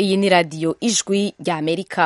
iyi ni radiyo ijwi ry'amerika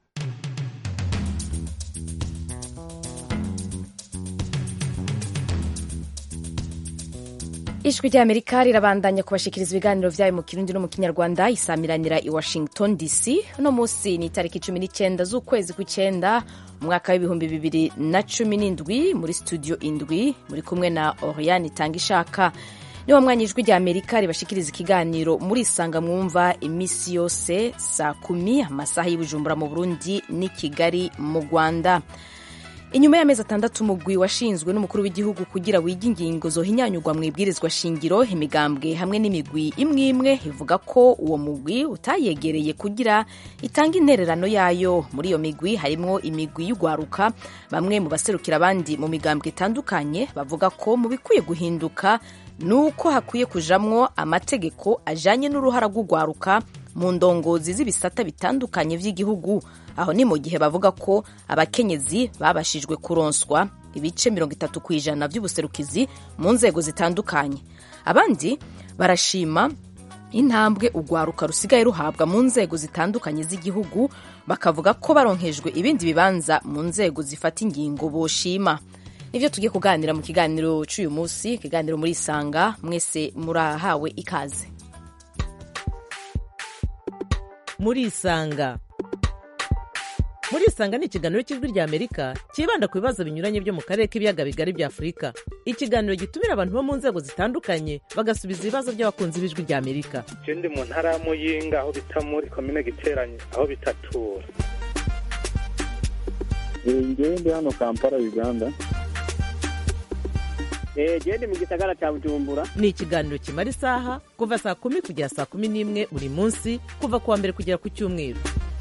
ijwi ry'amerika rirabandanya kubashikiriza ibiganiro vyayo mu kirundi no mu kinyarwanda isamiranira i washington dc uno munsi ni itariki cumi n'icyenda z'ukwezi kw'icyenda umwaka w'ibihumbi bibiri na cumi n'indwi muri studio indwi muri kumwe na oriane itanga ishaka niwo mwanya ijwi rya amerika ribashikiriza ikiganiro muri isanga mwumva iminsi yose saa kumi amasaha y'ubujumbura mu burundi n'i kigali mu rwanda inyuma y'amezi atandatu umugwi washinzwe n'umukuru w'igihugu kugira wige ingingo zohinyanyurwa mu ibwirizwa shingiro imigambwe hamwe n'imigwi imwe imwe ivuga ko uwo mugwi utayegereye kugira itange intererano yayo muri iyo migwi harimwo imigwi y'ugwaruka bamwe mu baserukira abandi mu migambwe itandukanye bavuga ko mu bikwiye guhinduka nuko hakwiye kujamwo amategeko ajanye n'uruhara rw'ugwaruka mu ndongozi z'ibisata bitandukanye vy'igihugu aho ni mu gihe bavuga ko abakenyezi babashijwe kuronswa ibice mirongo itatu ku ijana vy'ubuserukizi mu nzego zitandukanye abandi barashima intambwe urwaruka rusigaye ruhabwa mu nzego zitandukanye z'igihugu bakavuga ko baronkejwe ibindi bibanza mu nzego zifata ingingo boshima nivyo tugiye kuganira mu kiganiro c'uyu munsi ikiganiro muri isanga mwese murahawe ikaze muri isanga muri isanga ni ikiganiro cy'ijwi rya amerika cyibanda ku bibazo binyuranye byo mu karere k'ibiyaga bigari bya afurika ikiganiro gitumira abantu bo mu nzego zitandukanye bagasubiza ibibazo by'abakunzi b'ijwi rya amerika je ndi mu ntara ya muyinga aho bita muri komine giteranye aho bitatura ngewe ndi hano kampala uganda gende mu gisagara cya bujumbura ni ikiganiro kimara isaha kuva saa kumi kugera saa kumi n'imwe buri munsi kuva ku wa mbere kugera ku cyumweru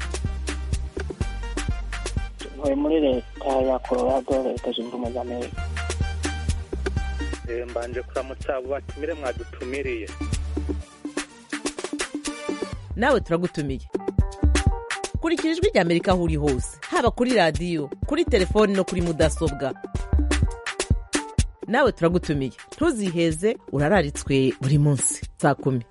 ntuye muri leta ya colorado leta zunze ubumwe za amerika Eh, mbanje kuramutsa abo batumire mwadutumiriye nawe turagutumiye kurikira ijwi rya amerika aho uri hose haba kuri radiyo kuri telefoni no kuri mudasobwa nawe turagutumiye ntuziheze urararitswe buri munsi saa kumi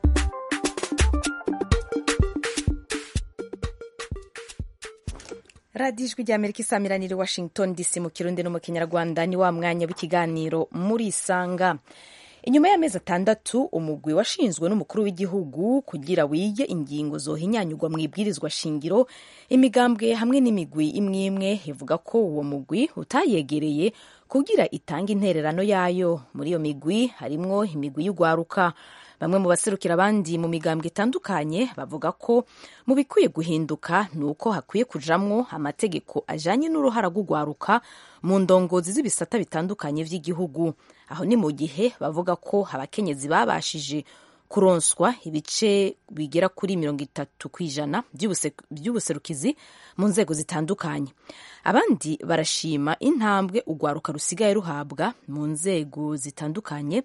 radiyo ijwi rya amerika isamiranira i washington dc mu kirundi no mu kinyarwanda ni wa mwanya w'ikiganiro muri isanga inyuma y'amezi atandatu umugwi washinzwe n'umukuru w'igihugu kugira wige ingingo zohinyanyurwa mu ibwirizwa shingiro imigambwe hamwe n'imigwi imwe imwe ivuga ko uwo mugwi utayegereye kugira itange intererano yayo muri iyo migwi harimwo imigwi y'ugwaruka bamwe mu baserukira abandi mu migambwe itandukanye bavuga ko mu bikwiye guhinduka ni uko hakwiye kujamwo amategeko ajanye n'uruhara rw'ugwaruka mu ndongozi z'ibisata bitandukanye vy'igihugu aho ni mu gihe bavuga ko abakenyezi babashije kuronswa ibice bigera kuri mirongo itatu ku ijana by'ubuserukizi mu nzego zitandukanye abandi barashima intambwe urwaruka rusigaye ruhabwa mu nzego zitandukanye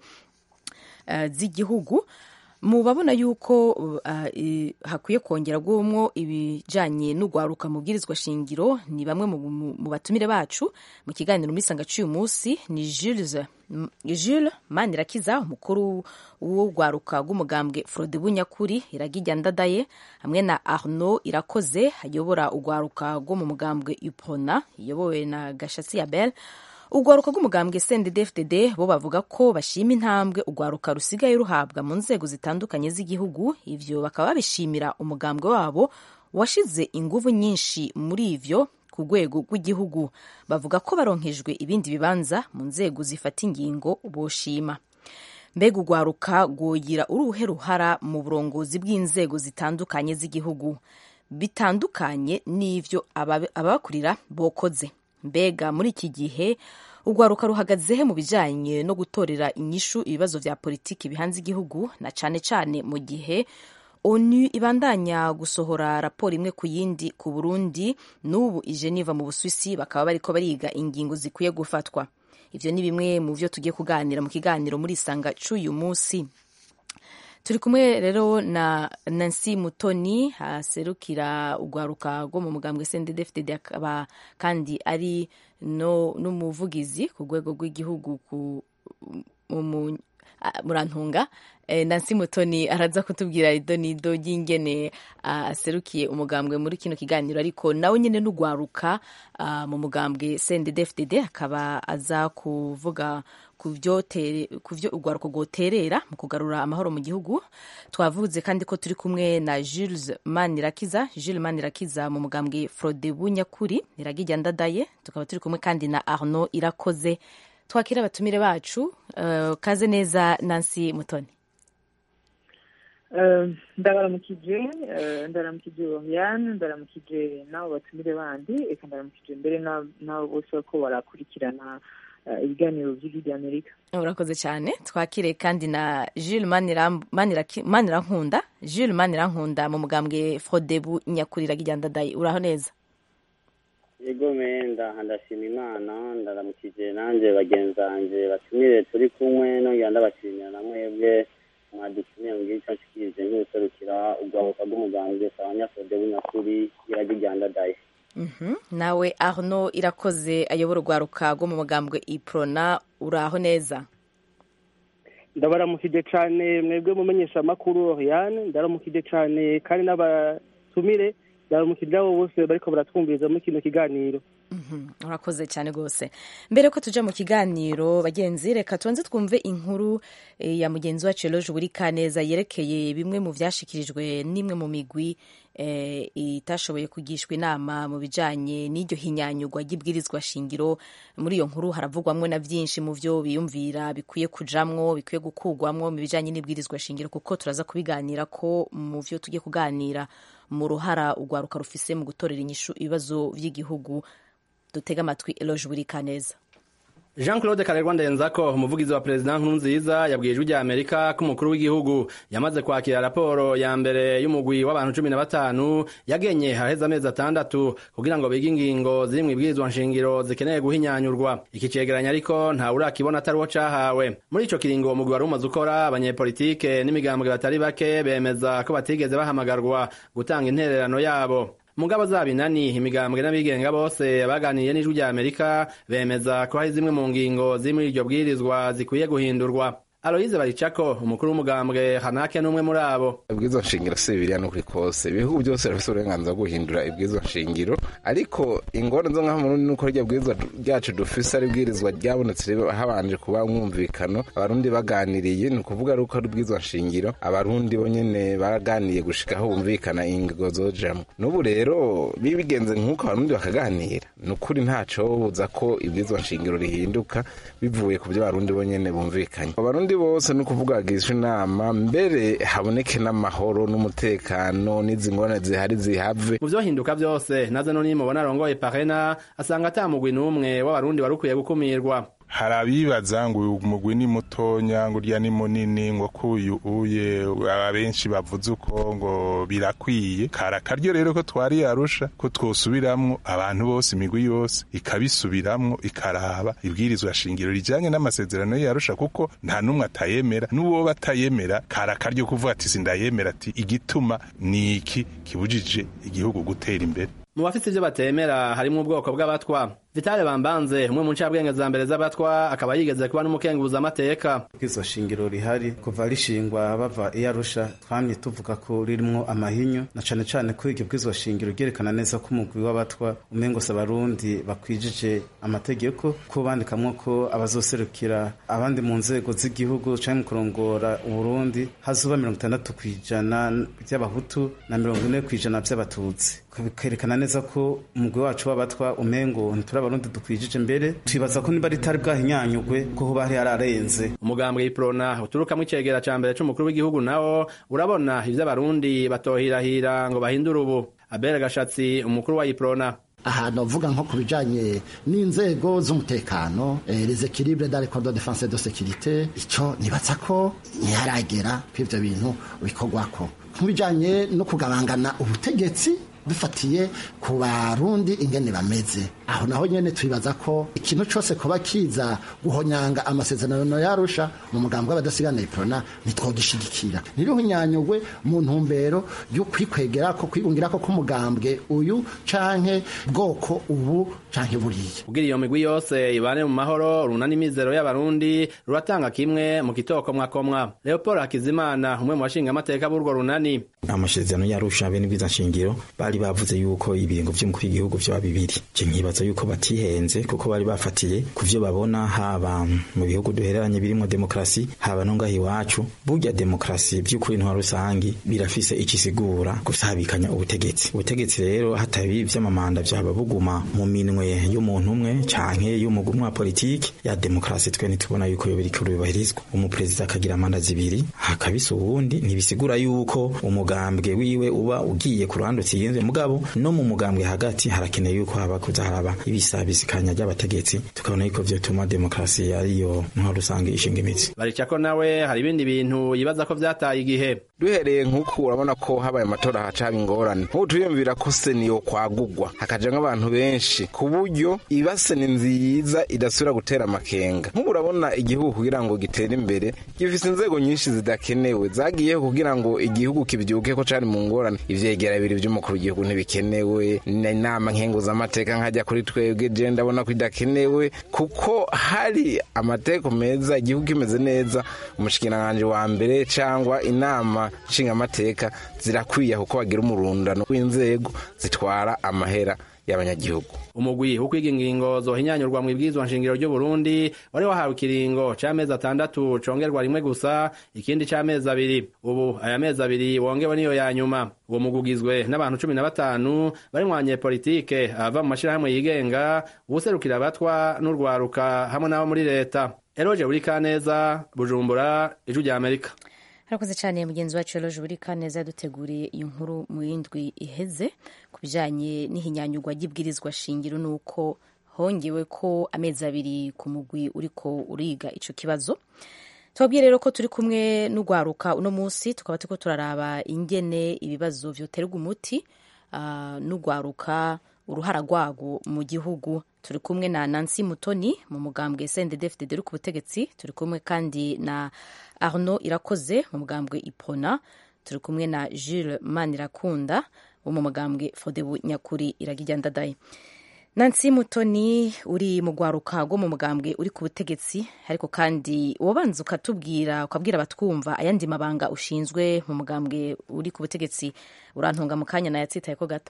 uh, z'igihugu mu babona yuko uh, i- hakwiye kongera guhomwo ibijanye n'urwaruka mu bwirizwa shingiro ni bamwe mu, mu, mu batumire bacu mu kiganiro muri sanga c'uyu munsi ni Jules M- Jules Manirakiza umukuru w'urwaruka rw'umugambwe Frode Bunyakuri iragijya ndadaye hamwe na Arnaud Irakoze ayobora urwaruka rwo mu mugambwe Upona iyobowe na Gashatsi Abel urwaruka rw'umugambwe CNDD-FDD bo bavuga ko bashima intambwe urwaruka rusigaye ruhabwa mu nzego zitandukanye z'igihugu ivyo bakaba babishimira umugambwe wabo washize inguvu nyinshi muri ivyo ku rwego rw'igihugu bavuga ko baronkejwe ibindi bibanza mu nzego zifata ingingo boshima mbega urwaruka rwogira uruhe ruhara mu burongozi bw'inzego zitandukanye z'igihugu bitandukanye n'ivyo ababe- ababakurira bokoze mbega muri iki gihe urwaruka ruhagazehe mu bijanye no gutorera inyishu ibibazo vya politiki bihanze igihugu na cane cane mu gihe onu ibandanya gusohora raporo imwe ku yindi ku burundi n'ubu i geneva mu buswisi bakaba bariko bariga ingingo zikwiye gufatwa ivyo ni bimwe mu vyo tugiye kuganira mu kiganiro muri isanga c'uyu munsi turi kumwe rero na nancy mutoni aserukira urwaruka rwo mu mugambwe sndfdd akaba kandi ari no n'umuvugizi ku rwego rw'igihugu ku mu ah, murantunga Eh, Nancy Mutoni araza kutubwira rido nido ry'ingene ah, aserukiye umugambwe muri kino kiganiro ariko nawe nyene n'ugwaruka ah, mu mugambwe CNDD-FDD akaba aza kuvuga ku vyo tere- ku vyo urwaruko rwoterera mu kugarura amahoro mu gihugu twavuze kandi ko turi kumwe na Jules Manirakiza Jules Manirakiza mu mugambwe Frodebu Nyakuri Iragijya ndadaye tukaba turi kumwe kandi na Arnaud Irakoze twakira abatumire bacu eh, kaze neza Nancy Mutoni Eh, ndabaramukije eh, ndaramukije Oriane ndaramukije n'abo batumire bandi eka ndaramukije mbere na- n'abo bose ko barakurikirana eh, ibiganiro by'ijwi ry'amerika urakoze cyane twakire kandi na Jules Manira- Maniraki- Manirankunda Jules Manirankunda mu mugambwe Frodebu Nyakuri Iragijya ndadaye uraho neza yego menda ndashima imana ndaramukije nanjye bagenzi banjye batumire turi kumwe nongera ndabashimira na mwebwe mwadutumiye mu gihe cyacu kize nk'userukira urwabuka rw'umugambwe abanyafode w'inyakuri iragi rya ndadaye Mhm. nawe Arnaud Irakoze ayobora urwaruka rwo mu mugambwe Iprona uraho neza ndabaramukije cyane mwebwe mumenyesha amakuru Oriane ndaramukije cyane kandi n'abatumire ndaramukije abo bose bariko baratwumviriza muri kino kiganiro Mhm. urakoze cyane rwose mbere ko tuja mu kiganiro bagenzi reka tubanze twumve inkuru eh, ya mugenzi wacu Eloge buri kaneza yerekeye bimwe mu vyashikirijwe n'imwe mu migwi eh, itashoboye kugishwa inama mu bijanye n'iryo hinyanyurwa ry'ibwirizwa shingiro muri iyo nkuru haravugwamwo na vyinshi mu vyo biyumvira bikwiye kujamwo bikwiye gukugwamwo mu bijanye n'ibwirizwa shingiro kuko turaza kubiganira ko mu vyo tugiye kuganira mu ruhara urwaruka rufise mu gutorera inyishu ibibazo vy'igihugu dutega amatwi Eloge buri kaneza Jean Claude Karerwa Ndenzako umuvugizi wa President Nkurunziza yabwiye ijwi rya Amerika ko umukuru w'igihugu yamaze kwakira raporo ya mbere y'umugwi w'abantu cumi na batanu yagenye haheze amezi atandatu kugira ngo bige ingingo ziri mu ibwirizwa nshingiro zikeneye guhinyanyurwa iki cegeranya ariko nta urakibona atari wo cahawe muri ico kiringo umugwi wari umaze ukora abanyepolitike n'imigambwe batari bake bemeza ko batigeze bahamagarwa gutanga intererano yabo mugabo zaba inani imigambwe n'abigenga bose baganiriye n'ijwi rya amerika bemeza ko hari zimwe mu ngingo ziri muri iryo bwirizwa zikwiye guhindurwa aloyize baricako umukuru w'umugambwe hanake n'umwe muri abo ibwirizwa nshingiro si bibiriya n'ukuri kose ibihugu byose bifite uburenganzira bwo guhindura ibwirizwa nshingiro ariko ingorane zo ngaho murundi nuko rya bwirizwa ryacu dufise ari ibwirizwa ryabonetse habanje kuba umwumvikano abarundi baganiriye ni ukuvuga ari uko ari ubwirizwa nshingiro abarundi bo nyene baraganiye gushikaho bumvikana ingingo zojamwo n'ubu rero bibigenze nk'uko abarundi bakaganira ni ukuri ntaco buza ko ibwirizwa nshingiro rihinduka bivuye ku byo abarundi bo nyene bumvikanye abarundi bose ni ukuvuga bagishwa inama mbere haboneke n'amahoro n'umutekano n'izi ngorane zihari zihave mu vyohinduka vyose naze no nimubona arongoye parena asanga ata mugwi n'umwe w'abarundi wari ukwiye gukumirwa hari abibaza ngo uyu mugwi ni mutonya ngo urya ni munini ngo kuyu uye abenshi bavuze uko ngo birakwiye kari akaryo rero ko twari yarusha ko twosubiramwo abantu bose imigwi yose ikabisubiramwo ikaraba ibwirizwa shingiro rijanye n'amasezerano yarusha kuko nta n'umwe atayemera n'uwo batayemera kari akaryo kuvuga ati sindayemera ati igituma ni iki kibujije igihugu gutera imbere mu bafite ivyo batemera harimwo ubwoko bw'abatwa vitale bambanze umwe mu ncabwenge za mbere z'abatwa akaba yigeze kuba n'umukenguza amateka ubwizo shingiro rihari kuva rishingwa bava iyo arusha twamye tuvuga ko ririmwo amahinyu na cane cane ko iryo bwizo shingiro ryerekana neza ko umugwi w'abatwa umengo se abarundi bakwijije amategeko ko bandikamwo ko abazoserukira abandi mu nzego z'igihugu canke mu kurongora uburundi hazoba mirongo itandatu kw'ijana vy'abahutu na mirongo ine kw'ijana vy'abatutsi bikerekana neza ko umugwi wacu w'abatwa umengo ntituri abarundi dukwijije mbere twibaza ko niba ritari bwahinyanyugwe ko hoba hari hararenze umugambwe iprona uturukamwo icegera ca mbere c'umukuru w'igihugu nawo urabona ivyo abarundi batohirahira ngo bahindure ubu abere gashatsi umukuru wa iprona ahantu uvuga nko ku bijanye n'inzego z'umutekano les équilibres dans les corps de défense et de sécurité ico nibaza ko ntiharagera ko ivyo bintu bikorwako ku bijanye no kugabangana ubutegetsi dufatiye ku barundi ingene bameze aho naho nyene twibaza ko ikintu cose kuba kiza guhonyanga amasezerano yarusha mu mugambi w'abadasigana iprona ntitwogishigikira ntiruhunyanyugwe mu ntumbero yo kwikwegera ko kwigungira ko k'umugambwe uyu canke bwoko ubu canke buriya kugira iyo migwi yose ibane mu mahoro runani imizero y'abarundi ruratanga kimwe mu kitokomwakomwa leopold hakizimana umwe mu bashingamateka b'urwo runani amasezerano yarusha bene bwiza nshingiro bari bavuze yuko ibiringo vy'umukuru w'igihugu vyoba bibiri je nkibaza yuko batihenze kuko bari bafatiye ku vyo babona haba mu bihugu duhereranye birimo demokarasi haba no ngaho iwacu burya demokarasi vy'ukuri ntwa rusangi birafise ikisigura gusabikanya ubutegetsi ubutegetsi rero hatabi vy'amamanda vyaba buguma mu minwe y'umuntu umwe canke y'umugumwe wa politiki ya demokarasi twe ntitubona yuko yo biriko bibahirizwa umuperezida akagira manda zibiri hakabisa uwundi ntibisigura yuko umugambwe wiwe uba ugiye ku ruhande utsinzwe mugabo no mu mugambwe hagati harakeneye yuko haba kuza haraba ibisabisikanya ry'abategetsi tukabona yuko vyotuma demokarasi ariyo ntwaro rusange ishinga imitsi baricako nawe hari ibindi bintu yibaza ko vyataye igihe duhereye nk'uku urabona ko habaye amatora hacaba ingorane nk'ubu turiyumvira ko seniyo kwagugwa hakajamwo abantu benshi ku buryo ibase ni nziza idasubira gutera amakenga nk'ubu urabona igihugu kugira ngo gitere imbere gifise inzego nyinshi zidakenewe zagiyeho kugira ngo igihugu kibyuke ko cari mu ngorane ivyegera bibiri vy'umukuru w'igihugu ntibikenewe inama nkenguzamateka nkajya kuri twebwe je ndabona ko idakenewe kuko hari amateko meza igihugu kimeze neza umushikiranganji wa mbere cangwa inama nshingamateka zirakwiye kuko bagira umurundano w'inzego zitwara amahera y'abanyagihugu umugwi wo kwiga ingingo zohinyanyurwa mu ibwirizwa nshingiro ry'u Burundi wari wahawe ikiringo c'amezi atandatu congerwa rimwe gusa ikindi c'amezi abiri ubu aya mezi abiri wongewe niyo ya nyuma uwo mugwi ugizwe n'abantu cumi na batanu barimwo abanyepolitike abava mu mashirahamwe yigenga uwuserukira abatwa n'urwaruka hamwe n'abo muri leta eroje buri kaneza bujumbura ijwi rya amerika harakoze cyane mugenzi wacu Eloge buri kaneza yaduteguriye iyo nkuru mu yindwi iheze ku bijyanye n'ihinyanyurwa ry'ibwirizwa shingiro n'uko hongewe ko amezi abiri ku mugwi uriko uriga ico kibazo tubabwiye rero ko turi kumwe n'urwaruka uno munsi tukaba turiko turaraba ingene ibibazo vyoterwa umuti uh, n'urwaruka uruhara rwago mu gihugu turi kumwe na Nancy Mutoni mu mugambwe CNDD-FDD uri ku butegetsi turi kumwe kandi na Arnaud Irakoze mu mugambwe Ipona turi kumwe na Jules Manirakunda wo mu mugambwe Fodebu Nyakuri Iragijya Ndadaye Nancy Mutoni uri mu rwaruka rwo mu mugambwe uri ku butegetsi ariko kandi wabanza ukatubwira ukabwira abatwumva ayandi mabanga ushinzwe mu mugambwe uri ku butegetsi urantunga mu kanya nayatsitaye ko gato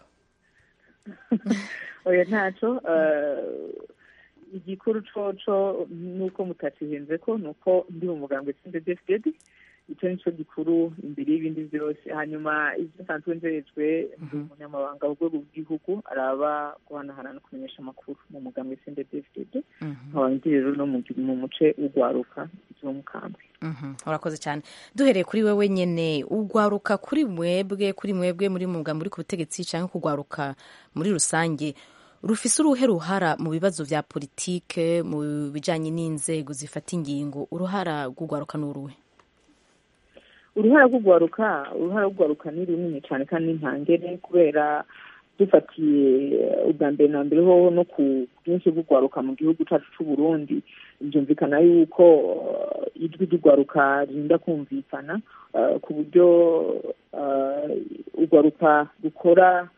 oya ntaco igikuru coco nuko mutacihenze ko nuko ndi mu mugambwe sindedefdedi icyo nicyo gikuru imbere y'ibindi byose hanyuma ibyo nsanzwe nzerejwe ndi umunyamabanga w'urwego rw'igihugu araba guhanahana no kumenyesha amakuru mu mugambwe sindedefdedi nkaba ndi rero no mu muce w'urwaruka izo mukambwe urakoze cyane duhereye kuri wewe nyine ugwaruka kuri mwebwe kuri mwebwe muri mugambwe uri ku butegetsi cyangwa kugwaruka muri rusange rufise uruhe ruhara mu bibazo vya politike mu bijanye n'inzego zifata ingingo uruhara rw'ugwaruka n'uruhe uruhara rw'ugwaruka uruhara rw'ugwaruka ni runini cyane kandi ntangere kubera dufatiye ubwa mbere na mbere hoho no ku bwinshi bw'ugwaruka mu gihugu cyacu cy'u Burundi byumvikana yuko ijwi ry'ugwaruka ririnda kumvikana ku buryo ugwaruka rukora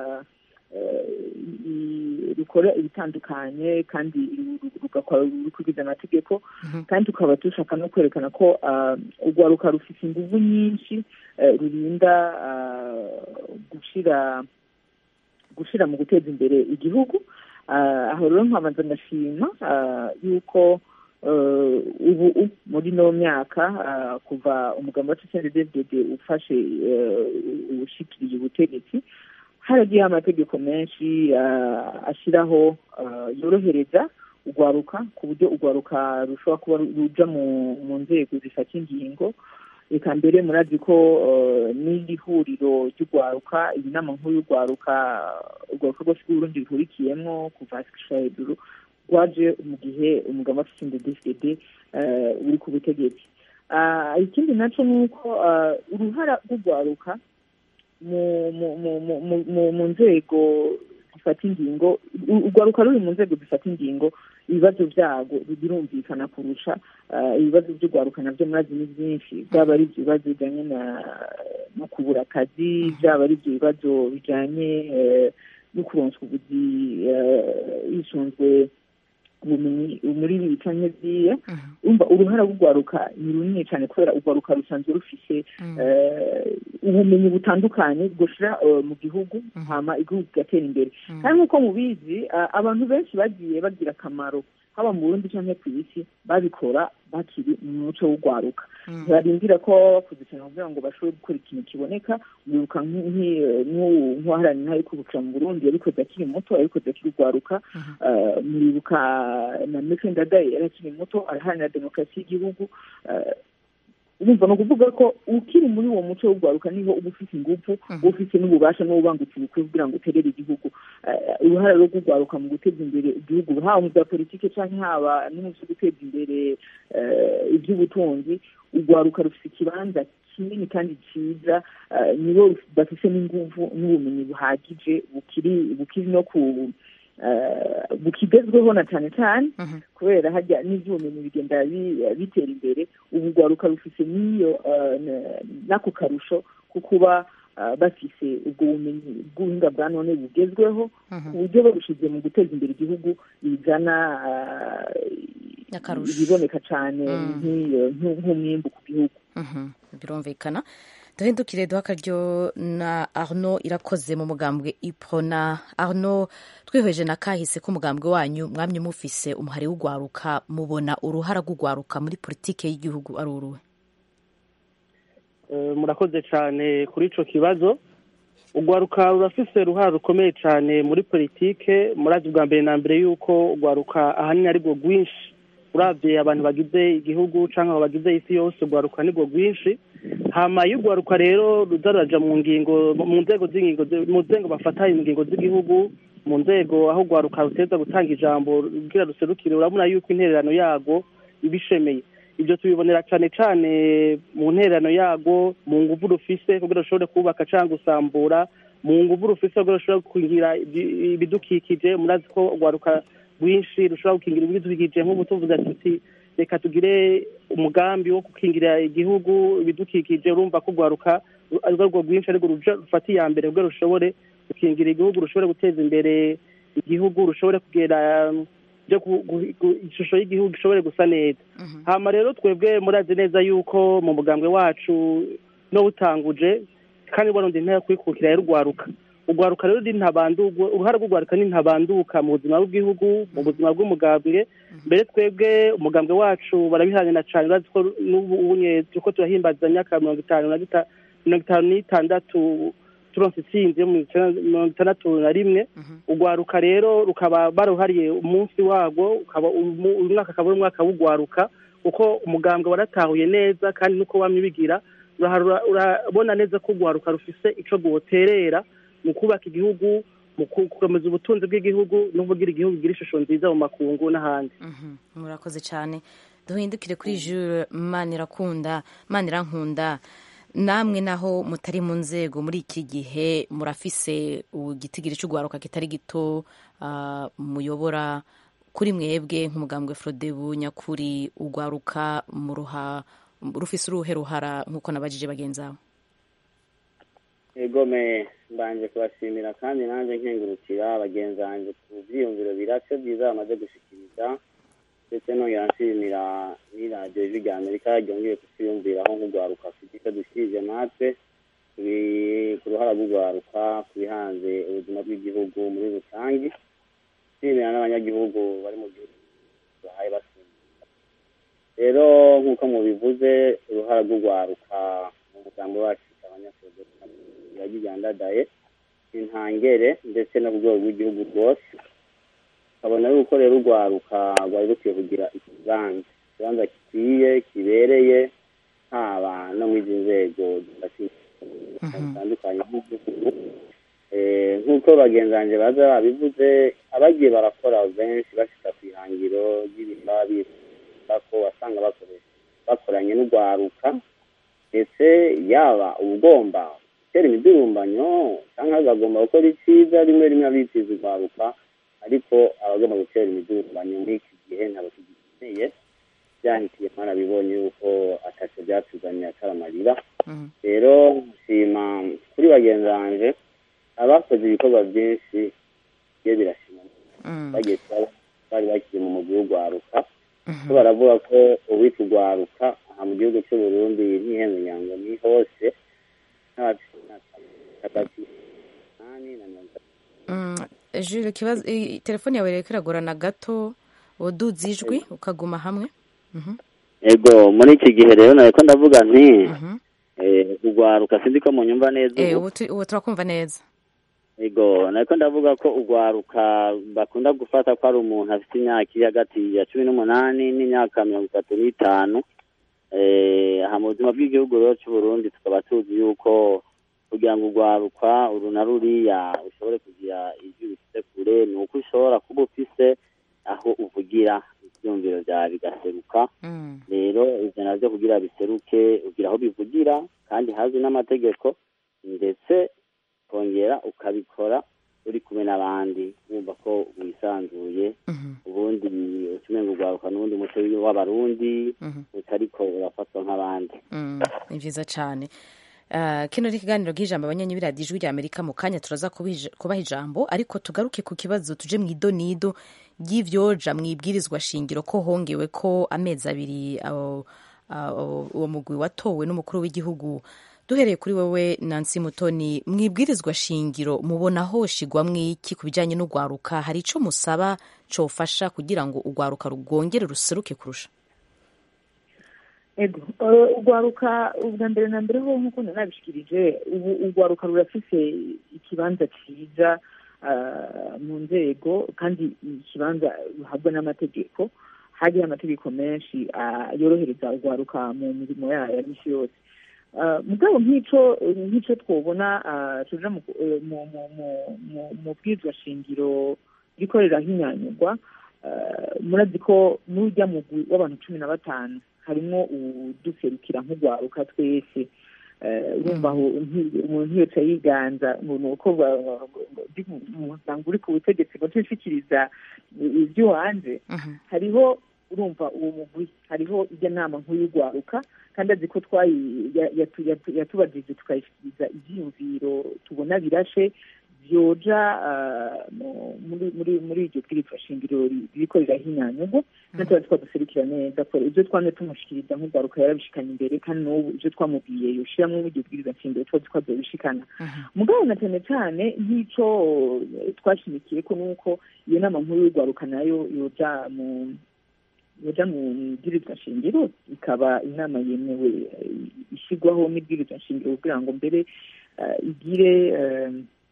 rukora ibitandukanye kandi rugakora rukurikiza amategeko kandi tukaba dushaka no kwerekana ko urwaruka rufite ingufu nyinshi rurinda gushira gushira mu guteza imbere igihugu aho rero nkabanza ndashima yuko ubu muri no myaka kuva umugabo wacu cnddd ufashe ubushikiriye ubutegetsi haragiyeho amategeko menshi ashyiraho yorohereza urwaruka ku buryo urwaruka rushobora kuba ruja mu nzego zifata ingingo reka mbere murazi ko n'iri huriro ry'urwaruka iyi nama nkuru y'urwaruka urwaruka rwose rw'urundi ruhurikiyemo kuva hasi gushira hejuru rwaje mu gihe umugabo afite indedefd uri ku butegetsi ikindi nacyo ni uko uruhara rw'urwaruka mu nzego zifata ingingo urwaruka ruri mu nzego zifata ingingo ibibazo byago birumvikana kurusha ibibazo by'urwaruka nabyo murazi ni byinshi byaba ari ibyo bibazo bijyanye no kubura akazi byaba ari ibyo bibazo bijyanye no kuronswa ubuzi hisunzwe ubumenyi muri ibi canke biriya umva uruhara rw'urwaruka ni runini cyane kubera urwaruka rusanzwe rufise ubumenyi butandukanye bwoshira mu gihugu hama igihugu kigatera imbere kandi nk'uko mubizi abantu benshi bagiye bagira akamaro haba mu burundi cyangwa ku isi babikora bakiri mu muco w'urwaruka barindira ko baba bakuze cyane kugira ngo bashobore gukora ikintu kiboneka wibuka nk'uwaharanira yo kubukira mu burundi yabikoze akiri muto yabikoze akiri urwaruka muribuka na mefe ndadaye yari akiri muto araharanira demokarasi y'igihugu urumva ni ukuvuga ko ukiri muri uwo muco w'urwaruka niho uba ufite ingufu uba ufite n'ububasha n'ububangutse ubukwe kugira ngo uterere igihugu uruhare rwo kurwaruka mu guteza imbere igihugu haba mu bya politiki cyangwa haba no mu byo guteza imbere iby'ubutunzi urwaruka rufite ikibanza kinini kandi cyiza nibo bafite n'ingufu n'ubumenyi buhagije bukiri bukiri no ku bukigezweho na cyane cyane kubera hajya n'iby'ubumenyi bigenda bitera imbere ubu rwaruka rufite n'iyo n'ako karusho ko kuba bafise ubwo bumenyi bw'ubuhinga bwa none bugezweho ku buryo babushize mu guteza imbere igihugu bizana ibiboneka cyane nk'umwimbu ku gihugu birumvikana duhindukire duha akaryo na arno irakoze mu mugambwe iprona arno twihweje na kahise k'umugambwe wanyu mwamye mufise umuhari w'urwaruka mubona uruhara rw'urwaruka muri politike y'igihugu ari uruhe murakoze cyane kuri icyo kibazo urwaruka rurafise uruhara rukomeye cyane muri politike murazi bwa mbere na mbere y'uko urwaruka ahanini ari rwo rwinshi urabye abantu bagize igihugu cyangwa bagize isi yose urwaruka ni rwo rwinshi hama iyo urwaruka rero ruza ruraja mu ngingo mu nzego z'ingingo mu nzego bafata ingingo z'igihugu mu nzego aho urwaruka ruteza gutanga ijambo rugira ruserukire urabona yuko intererano yarwo iba ishemeye ibyo tubibonera cyane cyane mu ntererano yarwo mu nguvu rufise kugira rushobore kubaka cyangwa gusambura mu nguvu rufise kugira rushobore gukingira ibidukikije murazi ko urwaruka rwinshi rushobora gukingira ibidukikije nk'ubu tuvuze tuti reka tugire umugambi wo gukingira igihugu ibidukikije urumva ko urwaruka ari rwo rwinshi ariko rufata iya mbere kugira rushobore gukingira igihugu rushobore guteza imbere igihugu rushobore kugera ishusho y'igihugu ishobore gusa neza hama rero twebwe murazi neza yuko mu mugambwe wacu n'uwutanguje kandi warundi ntaya kwikukira yarurwaruka urwaruka rero ni ntabandurwa uruhare rw'urwaruka ni ntabanduka mu buzima bw'igihugu mu buzima bw'umugambwe mbere twebwe umugambwe wacu barabihanira cyane urazi ko n'ubu turiko turahimbaza imyaka mirongo itanu na mirongo itanu n'itandatu turonse itsinzi yo mu mirongo itandatu na rimwe urwaruka rero rukaba baruhariye umunsi warwo ukaba uyu mwaka akaba ari umwaka w'urwaruka kuko umugambwe waratahuye neza kandi nuko wamye ubigira urabona neza ko urwaruka rufise ico rwoterera mu kubaka igihugu mu gukomeza ubutunzi bw'igihugu no kugira igihugu kigira ishusho nziza mu makungu n'ahandi murakoze cyane duhindukire kuri jure manirakunda manirankunda namwe naho mutari mu nzego muri iki gihe murafise igitigiri cy'urwaruka kitari gito muyobora kuri mwebwe nk'umugambwe frodebu nyakuri urwaruka muruha rufise uruhe ruhara nk'uko nabajije bagenzi abo egome mbanje kubashimira kandi nanjye nkengurukira bagenzi banjye ku byiyumviro birase byiza bamaze gushikiriza ndetse nongera nshimira n'iradiyo ijwi rya amerika ryongeye kutwiyumviraho nk'urwaruka afite icyo dushyirije natwe ku ruhara rw'urwaruka ku bihanze ubuzima bw'igihugu muri rusange nshimira n'abanyagihugu bari mu gihugu bahaye basimbuka rero nk'uko mubivuze uruhara rw'urwaruka mu mugambi wacu abanyagihugu yagigandadaye intangere ndetse no ku rwego rw'igihugu rwose ukabona yuko rero urwaruka rwari rukwiye kugira ikibanza ikibanza gikwiye kibereye haba no muri izi nzego zitandukanye nk'igihugu nk'uko bagenzi banjye baza babivuze abagiye barakora benshi bashika ku ihangiro ry'ibintu baba bifuza ko wasanga bakoranye n'urwaruka ndetse yaba ugomba gutera imidurumbanyo cyangwa bagomba gukora icyiza rimwe rimwe abitiza urwaruka ariko abagomba gutera imidurumbanyo muri iki gihe ntabwo tugikeneye byahitiye mwarabibonye yuko atacyo byatuzaniye ataramarira rero nshima kuri bagenzi banje abakoze ibikorwa byinshi bigiye birashima bagiye kuba bari bakiri mu mugwi w'urwaruka ko baravuga ko uwitwa urwaruka aha mu gihugu cy'u Burundi ntihenze nyango ni hose hagati umunani na mirongo itatu jure ikibazo i- telefone yawe rero iragorana gato waduze ijwi ukaguma hamwe Mhm. ego muri iki gihe rero nareko ndavuga nti eh, urwaruka sindi ko munyumva neza Eh, ubu ubu tu- ubu turakumva neza ego nariko ndavuga ko urwaruka bakunda gufata ko ari umuntu afite imyaka iri hagati ya cumi n'umunani n'imyaka mirongo itatu n'itanu eh, aha mu buzima bw'igihugu rero cy'u Burundi tukaba tuzi yuko kugira ngo urwaruka uru na ruriya ushobore kugira ijwi bifite kure ni uko ushobora kuba ufise aho uvugira ibyumviro byawe bigaseruka rero ivyo navyo kugira biseruke ugira aho bivugira kandi hazwi n'amategeko ndetse kongera ukabikora uri kumwe n'abandi wumva ko wisanzuye ubundi utumenga urwaruka n'ubundi muco w'abarundi utariko urafatwa nk'abandi Mm, ni byiza cyane Ah, kino ni ikiganiro bw'ijambo abanyanyi b'iradiyo ijwi rya amerika mu kanya turaza kubij- kubaha ijambo ariko tugaruke ku kibazo tuje mu idonido ry'ivyoja mu ibwirizwa shingiro ko hongewe ko amezi abiri abo- abo- uwo mugwi watowe n'umukuru w'igihugu duhereye kuri wowe nansi mutoni mu ibwirizwa shingiro mubona hoshigwamwo iki ku bijyanye n'urwaruka hari ico musaba cofasha kugira ngo urwaruka rwongere ruseruke kurusha ego eh, urwaruka ubwa mbere na mbere ho nk'uko nabishikirije ubu urwaruka rurafise ikibanza cyiza ah, mu nzego kandi ikibanza ruhabwa n'amategeko hariho amategeko menshi ah, yorohereza urwaruka mu mirimo yayo ya misi yose Ah, mugabo nk'ico nk'ico twobona ah, tuja mu eh, mu- mu- mu- mu- mu bwirizwa shingiro rikorera hinyanyurwa ah, murazi ko n'urya mugwi w'abantu cumi na batanu harimo uduserukira nk'urwaruka twese Eh, urumva aho nti- umuntu yose yiganza ngo ni uko ba- ba- ba- ndi mu muryango uri ku butegetsi ngo nshishikiriza iby'iwanje hariho urumva uwo mugwi hariho ijya nama nkuru y'urwaruka kandi azi ko twayi ya- yatu- yatu- yatubajije tukayishyikiriza ibyiyumviro tubona birashe byoja ah, mu- muri muri muri iryo bwirizwa shingiro ri- ririko rirahinyanyurwa natuba twaduserukira neza ko ibyo twamye tumushikiriza nk'urwaruka yarabishikanye imbere kandi n'ubu ibyo twamubwiye yoshiramwo muri iryo bwirizwa shingiro tuba twazobishikana mugabo na cyane cyane nk'ico eh, twashimikiye ko nuko iyo nama nkuru y'urwaruka nayo yoja mu yoja mu bwirizwa shingiro ikaba inama yemewe eh, ishyirwaho n'ibwirizwa shingiro kugira ngo mbere eh, igire eh,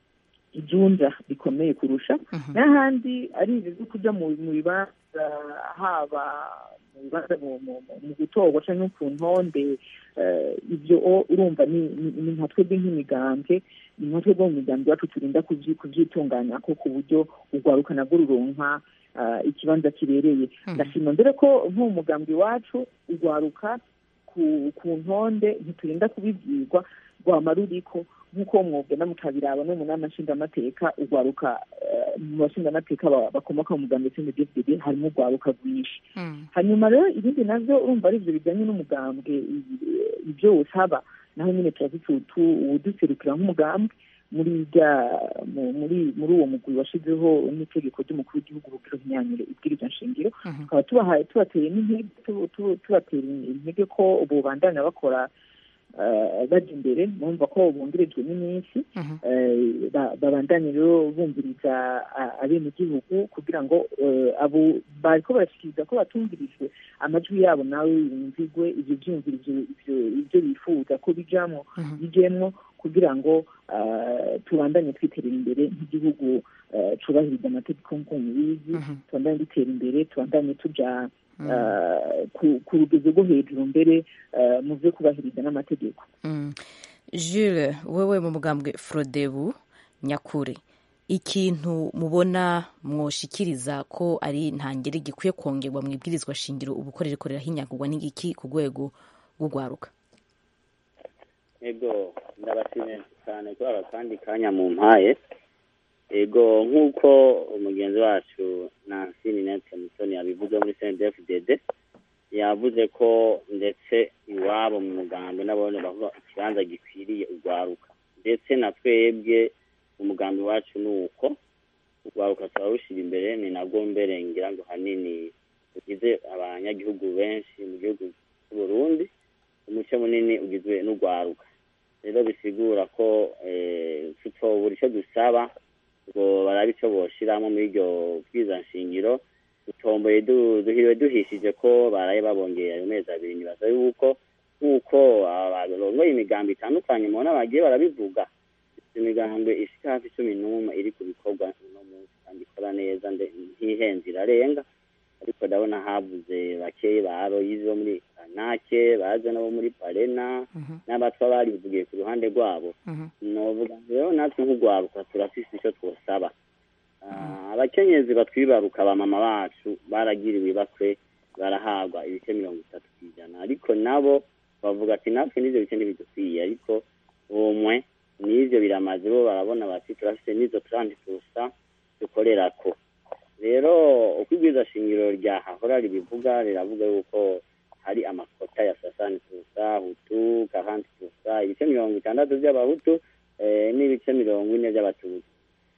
ijunja rikomeye kurusha n'ahandi ari ibyo byo kuja mu mu bibanza haba mu bibanza mu- mu- mu- mu gutorwa canke ku ntonde eh, ibyo o- urumva ni ni- ni nka twebwe nk'imigambwe ni nka twebwe mu migambi yacu turinda kubyi- kuvyitunganya ko ku buryo urwaruka nabwo ruronka ah, ikibanza kibereye ndashima mbere ko nko mu mugambi wacu urwaruka ku ku ntonde ntiturinda kubibwirwa rwama ruriko nk'uko mwogenda mukabiraba no mu nama nshingamateka urwaruka eh, mu bashingamateka ba- bakomoka mu mugambi cndfdd harimo urwaruka rwinshi hanyuma rero ibindi navyo urumva ari ivyo bijanye n'umugambwe i- ibyo usaba naho nyine turafite utu- uwuduserukira nk'umugambwe muri rya mu- muri muri uwo mugwi washizeho n'itegeko ry'umukuru w'igihugu rubwira imyanire ibwirizwa nshingiro tukaba tubahaye tubateye n'intege tu- tu- tubatera intege ko bobandanya bakora eh, baja imbere bumva ko bungirijwe n'iminsi eh, ba- babandanye rero bumviriza a- abenegihugu kugira ngo eh, abo bariko barashikiriza ko batumvirijwe amajwi yabo nawe yumvigwe ivyo vyumviro ivyo- ivyo- ivyo bifuza ko bijamwo bijemwo kugira ngo eh, tubandanye twiterera imbere nk'igihugu eh, cubahiriza amategeko nk'uko mubizi tubandanye dutera imbere tubandanye tuja eh, ku- ku rugero rwo hejuru mbere eh, mu vyo kubahiriza n'amategeko Mm. Jules wewe mu mugambwe Frodebu nyakuri ikintu mubona mwoshikiriza ko ari ntangere gikwiye kongerwa mu ibwirizwa shingiro ubukorere korera hinyagurwa n'igiki ku rwego rw'urwaruka ego ndabashimiye cyane kuri aka kandi kanya mu mpaye ego nk'uko umugenzi wacu nancy ninete mutoni yabivuze muri cndfdd yavuze ko ndetse iwabo mu mugambi n'abone bavuga ikibanza gikwiriye urwaruka ndetse na twebwe umugambi wacu ni uko urwaruka turarushyira imbere ni nabwo mbere ngira ngo hanini tugize abanyagihugu benshi mu gihugu cy'u Burundi umuce munini ugizwe n'urwaruka rero bisigura ko tutobura icyo dusaba ngo barabe icyo boshiramo muri iryo bwiza nshingiro dutomboye duhiriwe duhishije ko baraye babongeye ayo mezi abiri nibaza yuko nk'uko abarongoye imigambi itandukanye mubona bagiye barabivuga imigambi ishika hafi cumi n'umwe iri ku bikorwa uno munsi kandi ikora neza ntihenze irarenga ariko ndabona habuze bakeyi ba aroyizi bo muri kanake baje nabo muri parena n'abatwa barivugiye ku ruhande rwabo novuga rero natwe nk'urwaruka turafise icyo twosaba abakenyezi batwibaruka abamama bacu baragiriwe ibakwe barahabwa ibice mirongo itatu ku ijana ariko nabo bavuga ati natwe n'ivyo bice ntibidukwiye ariko umwe n'ivyo biramaze bo barabona bati turafise n'izo trente pusa dukorerako rero uko ibwiza shingiro ryahahora ribivuga riravuga yuko hari amakota ya sasani pusa hutu kahanti pusa ibice mirongo itandatu by'abahutu n'ibice mirongo ine by'abatutsi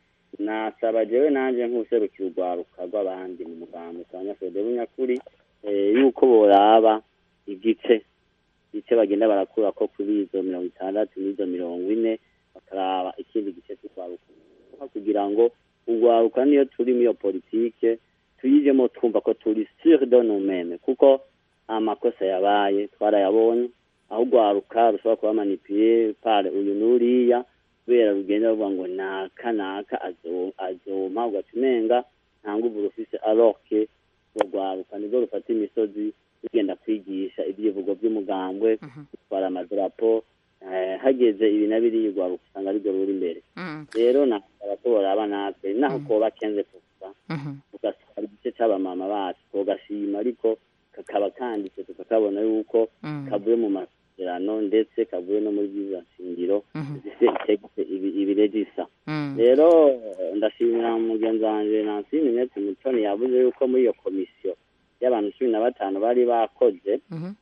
nasaba jewe nanje nk'userukira urwaruka rw'abandi mu mugambi twanyafede bunyakuri yuko boraba igice igice bagenda barakura ko kuri izo mirongo itandatu n'izo mirongo ine bakaraba ikindi gice cy'urwaruka kugira ngo urwaruka niyo turi muri iyo politike tuyijemo twumva ko turi sur de nous kuko amakosa yabaye twarayabonye aho urwaruka rushobora kuba manipiye pare uyu n'uriya kubera rugenda ruvuga ngo naka naka azoma ugaca umenga nta nguvu rufise aroke urwaruka nibwo rufata imisozi rugenda kwigisha ibyivugo by'umugambwe gutwara amadarapo hageze ibi na biriya urwaruka usanga arirwo ruri imbere rero nasaba ko boraba natwe naho koba kenze kusa ugasanga igice c'abamama bacu tugashima ariko kakaba kanditse tukakabona yuko kavuye mu masezerano ndetse kavuye no muri byiza nshingiro zifite ibiregisa rero ndashimira mugenzi wanje nansi minete mutoni yavuze yuko muri iyo komisiyo y'abantu cumi na batanu bari bakoze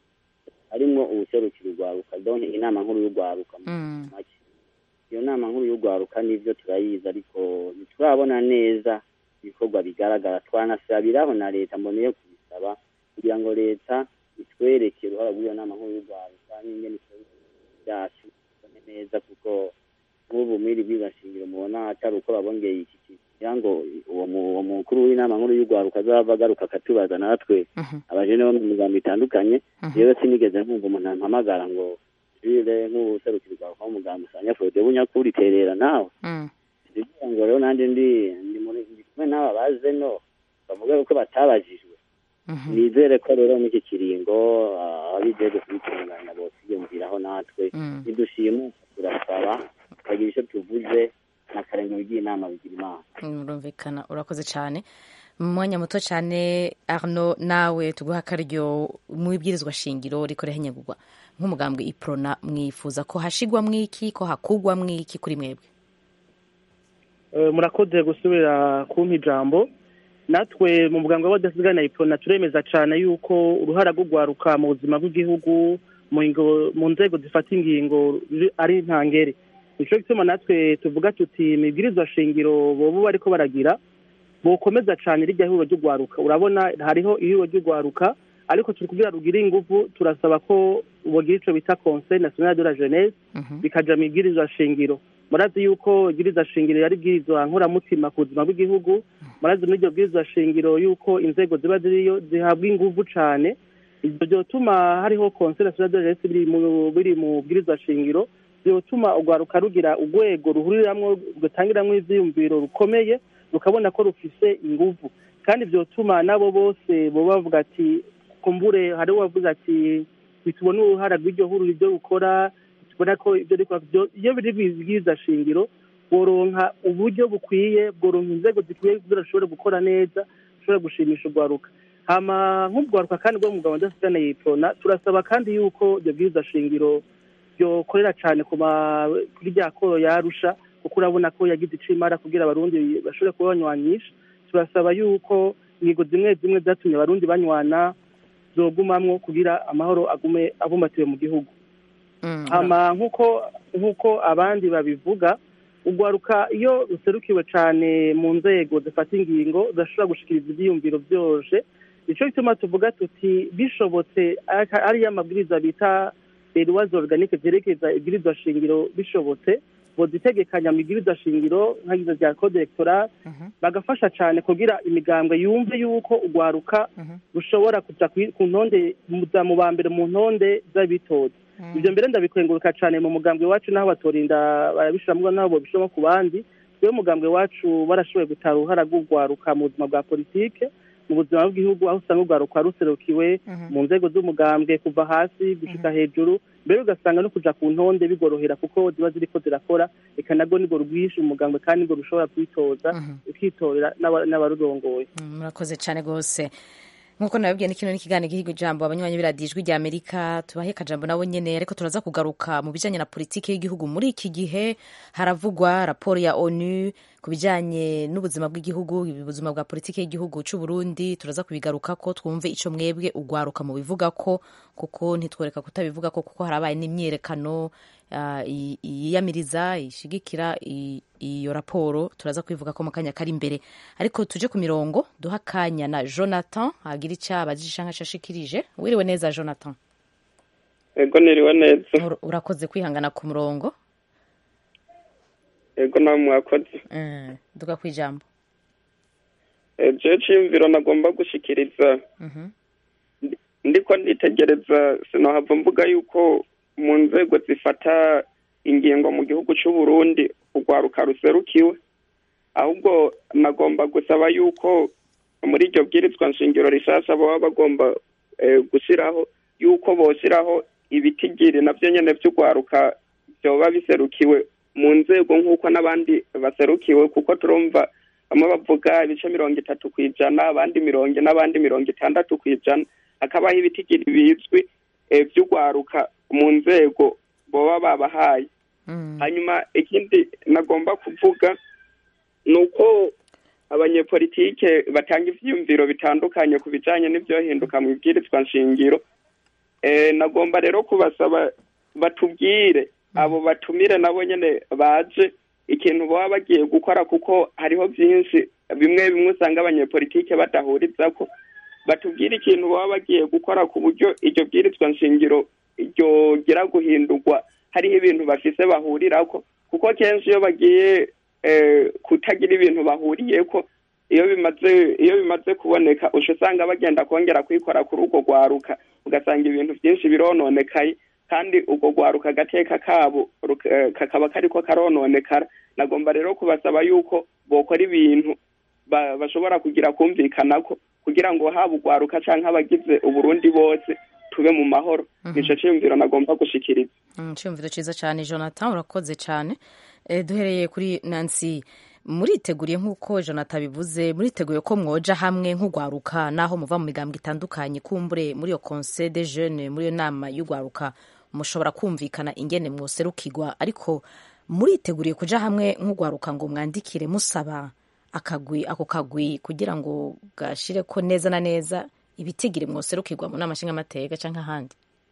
harimwo ubuserukira urwaruka donc inama nkuru y'urwaruka make iyo nama nkuru y'urwaruka nivyo turayizi ariko ntiturabona neza ibikorwa bigaragara twanasabiraho na leta mboneye kubisaba kugira ngo leta itwereke uruhara rw'iyo nama nkuru y'urwaruka n'ingene byacu bone neza kuko nk'ubu mwiri bwiza shingiro mubona atari uko babongeye iki kugira ngo uwo mukuru w'inama nkuru y'urwaruka azava agaruka akatubaza natwe abajene bo mu migambo itandukanye rero sinigeze nkumva umuntu ampamagara ngo jire nk'ubuserukira urwaruka w'umugambi usanga fode bunyakuri terera nawe kugira ngo rero nanjye ndi ndi muri ndi kumwe n'aba baze no bavuga yuko batabajijwe nizere ko rero n'iki kiringo abijejwe kubitunganya bosiyumviraho natwe nidushima turasaba tukagira icyo tuvuze n'akarenge bigira inama bigira imana urumvikana urakoze cyane mu mwanya muto cyane arno nawe tuguha akaryo mu ibwirizwa shingiro rikora henyagurwa nk'umugambwe iprona mwifuza ko hashigwa mwiki ko hakugwa mwiki kuri mwebwe murakoze gusubira kumpa ijambo natwe mu muganga w'abadasigana iprona turemeza cyane yuko uruhara rwo rwaruka mu buzima bw'igihugu mu nzego zifata ingingo ari ntangere nicyo gituma natwe tuvuga tuti imibwirizwa shingiro bobo bariko baragira bokomeza cyane rijya ihuriro ry'urwaruka urabona hariho ihuriro ry'urwaruka ariko turi kugira rugire ingufu turasaba ko bogira ico bita conseil national de la jeunesse bikaja mu ibwirizwa shingiro murazi yuko ibwirizwa shingiro yari ibwirizwa nkoramutima ku buzima bw'igihugu murazi muri iryo bwirizwa shingiro yuko inzego ziba ziriyo zihabwa ingufu cane ivyo vyotuma hariho conseil national de la jeunesse biri mu bwirizwa shingiro byotuma urwaruka rugira urwego ruhuriramwo rutangiramwo ivyiyumviro rukomeye rukabona ko rufise inguvu kandi byotuma nabo bose bo bavuga ati kumbure hari uwavuze ati bitubona uruhara rw'iryo huriro ibyo rukora tubona ko ibyo iyo biri bibwiza shingiro boronka uburyo bukwiye bworonka inzego zikwiye kugira rushobore gukora neza rushobore gushimisha urwaruka hama nk'urwaruka kandi rwo mugabo ndasigana yiprona turasaba kandi yuko ibyo bwiza shingiro byokorera cyane ku ma- kuri rya koro yarusha kuko urabona ko yagize ico imara kugira abarundi bashobore kuba banywanisha turasaba yuko ingingo zimwe zimwe zatumye abarundi banywana zogumamwo kugira amahoro agume abumbatiwe mu gihugu hama nk'uko nk'uko abandi babivuga urwaruka iyo ruserukiwe cyane mu nzego zifata ingingo rudashobora gushikiriza ibyiyumviro byoroshye nicyo gituma tuvuga tuti bishobotse aka- ariyo amabwiriza bita eruwazi oruganike zerekeza ibwirizwa shingiro bishobotse bozitegekanya mu ibwirizwa shingiro nk'agize rya kode electoral bagafasha cyane kugira imigambwe yumve yuko urwaruka rushobora kuja kwi- ku ntonde muza mu ba mbere mu ntonde z'abitoza ibyo mbere ndabikwenguruka cyane mu mugambwe wacu n'aho batorinda barabishiramwo n'aho bobishiramwo ku bandi rero umugambwe wacu barashoboye gutara uruhara rw'urwaruka mu buzima bwa politike mu buzima bw'igihugu aho usanga urwaruka ruserukiwe mu nzego z'umugambwe kuva hasi gushika hejuru mbere ugasanga no kuja ku ntonde bigorohera kuko ziba ziriko zirakora reka nabwo nibwo rwinshi umugambwe kandi nibwo rushobora kwitoza ukitorera n'aba- n'abarurongoye murakoze cyane rwose nk'uko nababwiye ni kino n'ikiganiro gihiga ijambo abanywanyi b'iradiyo ijwi rya amerika tubahe akajambo nabo nyene ariko turaza kugaruka mu bijanye na politiki y'igihugu muri iki gihe haravugwa raporo ya onu ku bijanye n'ubuzima bw'igihugu ubuzima bwa politiki y'igihugu c'u Burundi turaza kubigarukako twumve ico mwebwe ugwaruka mu bivugako kuko ntitworeka kutabivugako kuko harabaye n'imyerekano ah, i- yiyamiriza ishigikira i- iyo raporo turaza kwivuga ko mu kanya kari imbere ariko tuje ku mirongo duha akanya na jonathan agira icyo abajije nka ashikirije wiriwe neza jonathan ego niriwe neza Ur- urakoze kwihangana ku murongo ego nawe mwakoze Eh, duga ku ijambo Eh, jewe ciyumviro nagomba gushikiriza Mhm. ndiko nditegereza sinohava mvuga yuko mu nzego zifata ingingo mu gihugu c'u Burundi urwaruka ruserukiwe ahubwo nagomba gusaba yuko muri iryo bwirizwa nshingiro rishasha baba bagomba eh, gushiraho yuko boshiraho ibitigiri navyo nyene vy'urwaruka vyoba biserukiwe mu nzego nk'uko n'abandi baserukiwe kuko turumva bamwe bavuga ibice mirongo itatu ku ijana abandi mirongo ine n'abandi mirongo itandatu ku ijana hakabaho ibitigiri bizwi eh, vy'urwaruka mu nzego boba babahaye hanyuma ikindi nagomba kuvuga ni uko abanyepolitike batanga ivyiyumviro bitandukanye ku bijanye n'ivyohinduka mu ibwirizwa nshingiro eh, nagomba rero kubasaba batubwire abo batumire nabo nyene baje ikintu baba bagiye gukora kuko hariho vyinshi bimwe bimwe usanga abanyepolitike badahurizako batubwire ikintu baba bagiye gukora ku buryo iryo bwirizwa nshingiro ryogira guhindurwa hariho ibintu bafise bahurirako kuko kenshi iyo bagiye eh, kutagira ibintu bahuriyeko iyo bimaze iyo bimaze kuboneka uca usanga bagenda kongera kwikora kuri urwo rwaruka ugasanga ibintu byinshi birononekaye kandi urwo rwaruka agateka kabo ruka- eh, kakaba kariko karononekara nagomba rero kubasaba yuko bokora ibintu ba- bashobora kugira kumvikanako kugira ngo haba urwaruka canke abagize uburundi bose tube mu mahoro nico ciyumviro nagomba gushikiriza Mm, icyumviro cyiza cyane jonathan urakoze cyane Eh, duhereye kuri nancy muriteguriye nk'uko jonathan bivuze muriteguye ko mwoja hamwe nk'urwaruka naho muva mu migambwe itandukanye kumbure muri iyo conseil de jeune muri iyo nama y'urwaruka mushobora kumvikana ingene mwoserukirwa ariko muriteguriye kuja hamwe nk'urwaruka ngo mwandikire musaba akagwi ako kagwi kugira ngo gashire ko neza na neza ibitigiri mwoserukirwa mu nama nshingamateka canke ahandi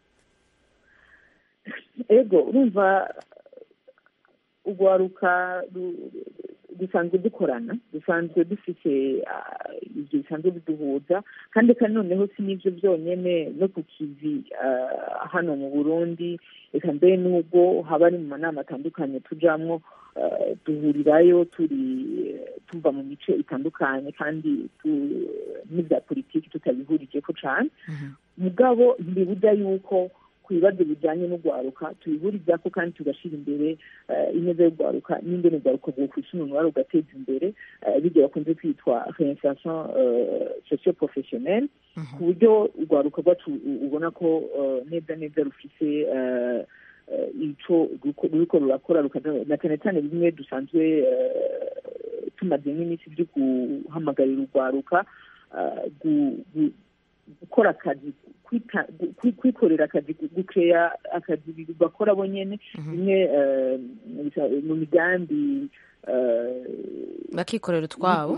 ego urumva urwaruka ru- dusanzwe dukorana dusanzwe dufite ah, ibyo bisanzwe biduhuza kandi kandi noneho si n'ibyo byonyine no ku kivi ah, hano mu burundi reka mbere n'ubwo haba ari mu manama atandukanye tujamwo ah, duhurirayo turi tuva mu mice itandukanye kandi tu- n'ibya politiki tutabihurije ko cane mugabo ntibibuza yuko ku bibazo bijyanye n'urwaruka tubihurizako kandi tugashyira imbere eh, ineza y'urwaruka n'ingene urwaruka rwokwisununura rugateza imbere eh, bijya bakunze kwitwa réinsertion socio professionnelle ku buryo urwaruka rwacu u- ubona ko eh, neza neza rufise eh, eh, ico ruko- ruriko rurakora rukaza- na cyane cyane bimwe dusanzwe eh, tumaze nk'iminsi byo guhamagarira urwaruka eh, gu- gu- gukora akazi kwita- gu- kwikorera akazi gukeya akazi bakora bo nyene bimwe eh, mu migambi eh, bakikorera utwabo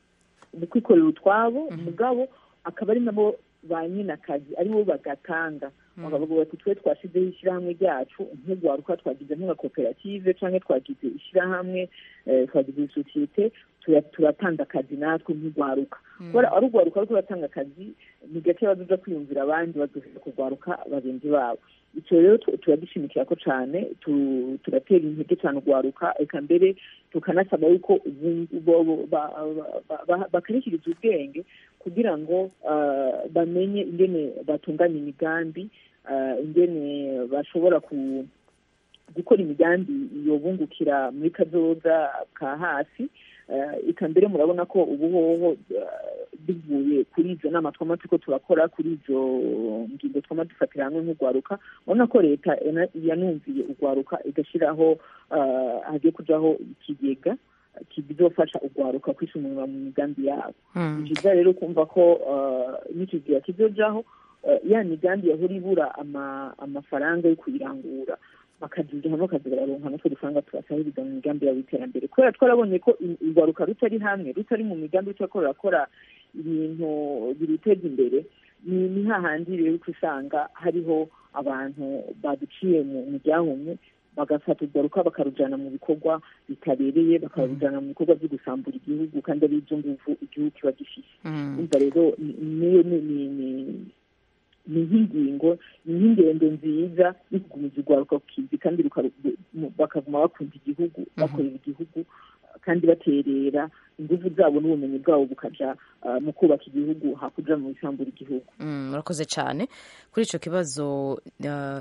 mu kwikorera utwabo mugabo akaba ari nabo ba nyine akazi aribo bagatanga bakavuga bati twe twashyizeho ishyirahamwe ryacu nk'urwaruka twagize nk'agakoperative cyangwa twagize ishyirahamwe eh, twagize isosiyete tura- turatanga akazi natwe nk'urwaruka kubera ari urwaruka ariko uratanga akazi ni gake bazoza kwiyumvira abandi bazohera kurwaruka bagenzi babo icyo rero tu- turagishimikira ko cyane tu- turatera intege cyane urwaruka eka mbere tukanasaba yuko ubu- bo- bo- ba- ba- ba- bakarishiriza ubwenge kugira ngo ah, bamenye ingene batunganya imigambi ah, ingene bashobora ku gukora imigambi yobungukira muri kazoza ka hasi Eh, eka mbere murabona ko ubu hoho eh, bivuye kuri izo nama twama turiko turakora kuri izo ngingo twama dufatira hamwe nk'urwaruka urabona ko leta yana- yanumviye urwaruka igashyiraho eh, hagiye kujaho ikigega kizofasha urwaruka kwisumura mu migambi yabo Mm. ni byiza rero kumva ko eh, n'ikigega kizojaho eh, ya migambi yahora ibura ama- amafaranga yo kuyirangura bakaziga hamwe bakaza bararonka natwe dufaranga tubasahiriza mu migambi yabo y'iterambere kubera twarabonye ko i- urwaruka rutari hamwe rutari mu migambi rutariko rurakora ibintu biruteza imbere ni ni hahandi rero uca usanga hariho abantu baduciye mu mu ryahumye bagafata urwaruka bakarujyana mu bikorwa bitabereye bakarujyana mu bikorwa byo gusambura igihugu kandi ari ibyo nguvu igihugu kiba gifite Mm. umva rero ni- niyo ni ni ni- ni nk'ingingo ni nk'ingendo nziza yo kugumiza urwaruka ku kizi kandi rukaru- mu- bakaguma bakunda igihugu bakorera igihugu kandi baterera ingufu zabo n'ubumenyi bwabo bukaja ah, mu kubaka igihugu hakuja mu bisambura igihugu Mm, murakoze cyane kuri icyo kibazo uh,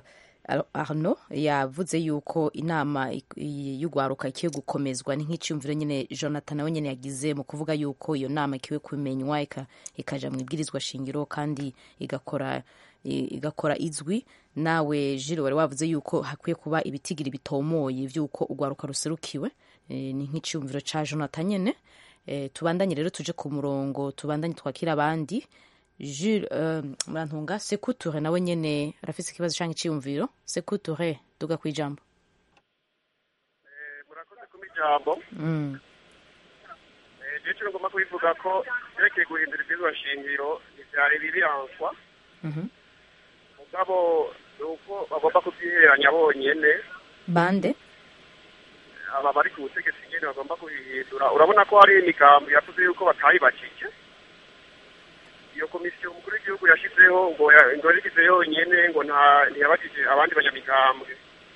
arno yavuze yuko inama ik- i- y'urwaruka ikwiye gukomezwa ni nk'icyumviro nyine jonathan nawe nyine yagize mu kuvuga yuko iyo nama ikwiye kumenywa ika- ikaja mu ibwirizwa shingiro kandi igakora i- igakora izwi nawe jiro wari wavuze yuko hakwiye kuba ibitigiri bitomoye by'uko urwaruka ruserukiwe Eh, ni nk'icyumviro ca jonathan nyine Eh, tubandanye rero tuje ku murongo tubandanye twakira abandi Jules uh, murantunga sekuture nawe nyene arafise ikibazo canke iciyumviro sekuture duga kwijambo ijambo mm. rero icyo ngomba kubivuga ko byerekeye guhindura ibwirizwa shingiro ntibyari bibiranswa Mhm. mugabo ni uko bagomba kubyihereranya bonyene bande aba bari ku butegetsi nyine bagomba kubihindura urabona ko hari imigambi yavuze yuko batayibakije iyo komisiyo umukuru w'igihugu yashyizeho ngo ya- ngo yashyize yonyene ngo nta ntiyabakije abandi banyamigambwe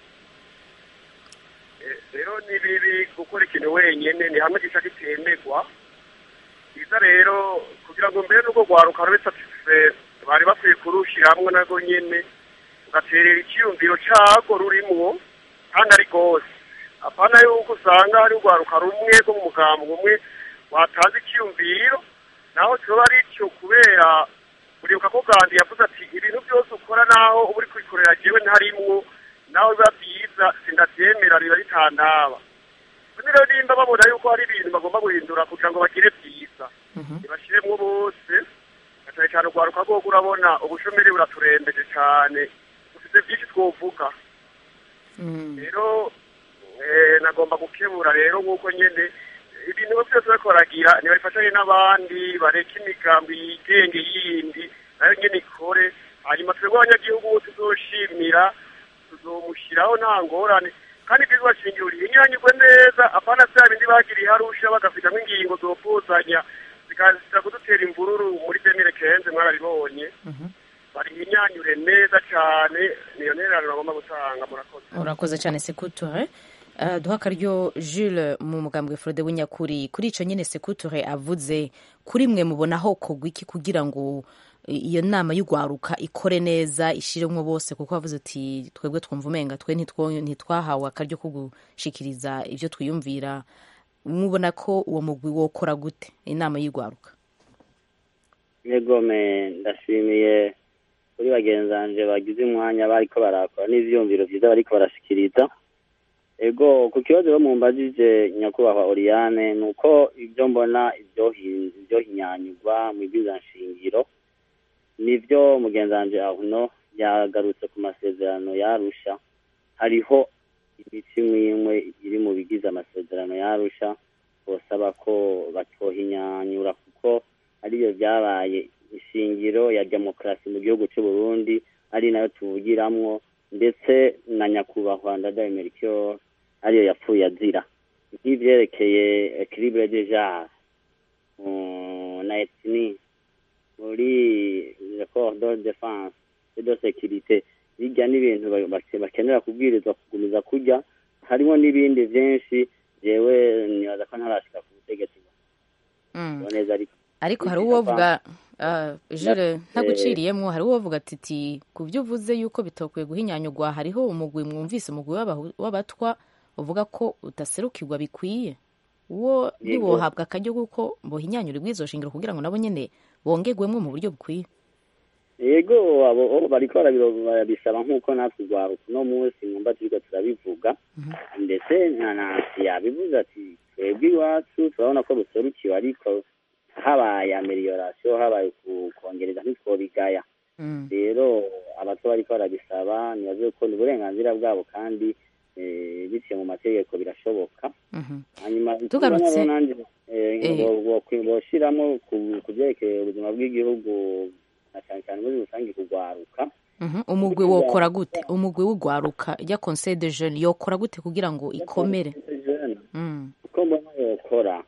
Eh, rero ni bibi gukora ikintu wenyene ni hamwe gica kitemegwa byiza rero kugira ngo mbere n'ubwo rwaruka rube satisfait bari bakwiye kurushiramwo narwo nyene ugaterera icyiyumviro cago rurimwo kandi ari rwose apana yuko usanga hari urwaruka rumwe rwo mu mugambwe umwe watanze icyiyumviro naho kiba ari cyo kubera uribuka ko gandi yavuze ati ibintu byose ukora naho uba uri kubikorera jewe ntarimwo naho biba byiza sindabyemera riba ritandaba none rero nimba babona yuko hari ibintu bagomba guhindura kugira ngo bagire byiza ntibashiremwo bose na cyane cyane urwaruka rwogo urabona ubushomeri buraturembeje cyane dufite byinshi twovuga rero eh, nagomba gukebura rero nk'uko nyene ibintu byose bariko baragira ntibabifatanye n'abandi bareke imigambi yigenge yindi nayo nyene ikore hanyuma twebwe abanyagihugu tuzoshimira tuzomushyiraho nta ngorane kandi ibwirizwa shingiro rihinyanyurwe neza apana vya bindi bagiriye harusha bagafitamwo ingingo zopuzanya zikaza kudutera imvururu muri demire kenze mwarabibonye barihinyanyure neza cane niyo ntererano bagomba gutanga murakoze urakoze cyane sekuture Uh, duha akaryo jules mu mugambwe frode w'inyakuri kuri ico nyene sekuture avuze kuri mwe mubonaho kogwa iki kugira ngo i- iyo nama y'urwaruka ikore neza ishiremwo bose kuko avuze ati twebwe twumva umenga twe ntitwo- ntitwahawe akaryo ko gushikiriza ivyo twiyumvira mubona ko uwo mugwi wokora gute inama y'urwaruka negome ndashimiye kuri bagenzi banje bagize umwanya bariko barakora n'ivyumviro vyiza bariko barashikiriza ego ku kibazo bo mumbajije nyakubahwa oriane ni uko ibyo mbona ibyohi- ibyohinyanyurwa mu ibwirizwa nshingiro nibyo mugenzi wanje ahuno yagarutse ku masezerano yarusha hariho imico imwe imwe iri mu bigize amasezerano yarusha bosaba ko batohinyanyura kuko ariyo byabaye ishingiro ya demokarasi mu gihugu cy'u Burundi ari nayo tuvugiramwo ndetse na nyakubahwa ndadaye melchior ariyo yapfuye azira nk'ivyerekeye equilibre de genre mm, na ethnie muri le corps de défense et de sécurité bijya n'ibintu ba- bake- bakenera kubwirizwa kugumiza kurya harimo n'ibindi byinshi jewe nibaza ko ntarashika ku butegetsi Mm. ngo neza ariko ariko hari uwovuga uh, jire ntaguciriyemwo hari uwovuga ati ti ku byo uvuze yuko bitokwiye guhinyanyurwa hariho umugwi mwumvise umugwi w'abahu- w'abatwa uvuga ko udaserukirwa bikwiye uwo Yego. ntiwohabwa akaryo kuko bohinyanyura bw'izo shingiro kugira ngo nabo nyene bongerwemwo mu buryo bukwiye yego abo abo bariko barabiro- barabisaba nk'uko natwe urwaruka uno munsi mwumva turiko turabivuga ndetse na nansi yabivuze ati twebwe iwacu turabona ko ruserukiwe ariko habaye ameliorasiyo habaye ku- kongereza ntitwobigaya rero abato bariko barabisaba nibaze ko ni uburenganzira bwabo kandi eh, biciye mu mategeko birashoboka hanyuma Tugarutse- nabo nanje eh, Eh. bo- bo- boshiramo ku- ku vyerekeye ubuzima bw'igihugu na cyane cyane muri rusange kugwaruka Mhm. umugwi wokora gute umugwi w'ugwaruka ya conseil de jeune yokora gute kugira ngo ikomere Mm. uko mbona yokora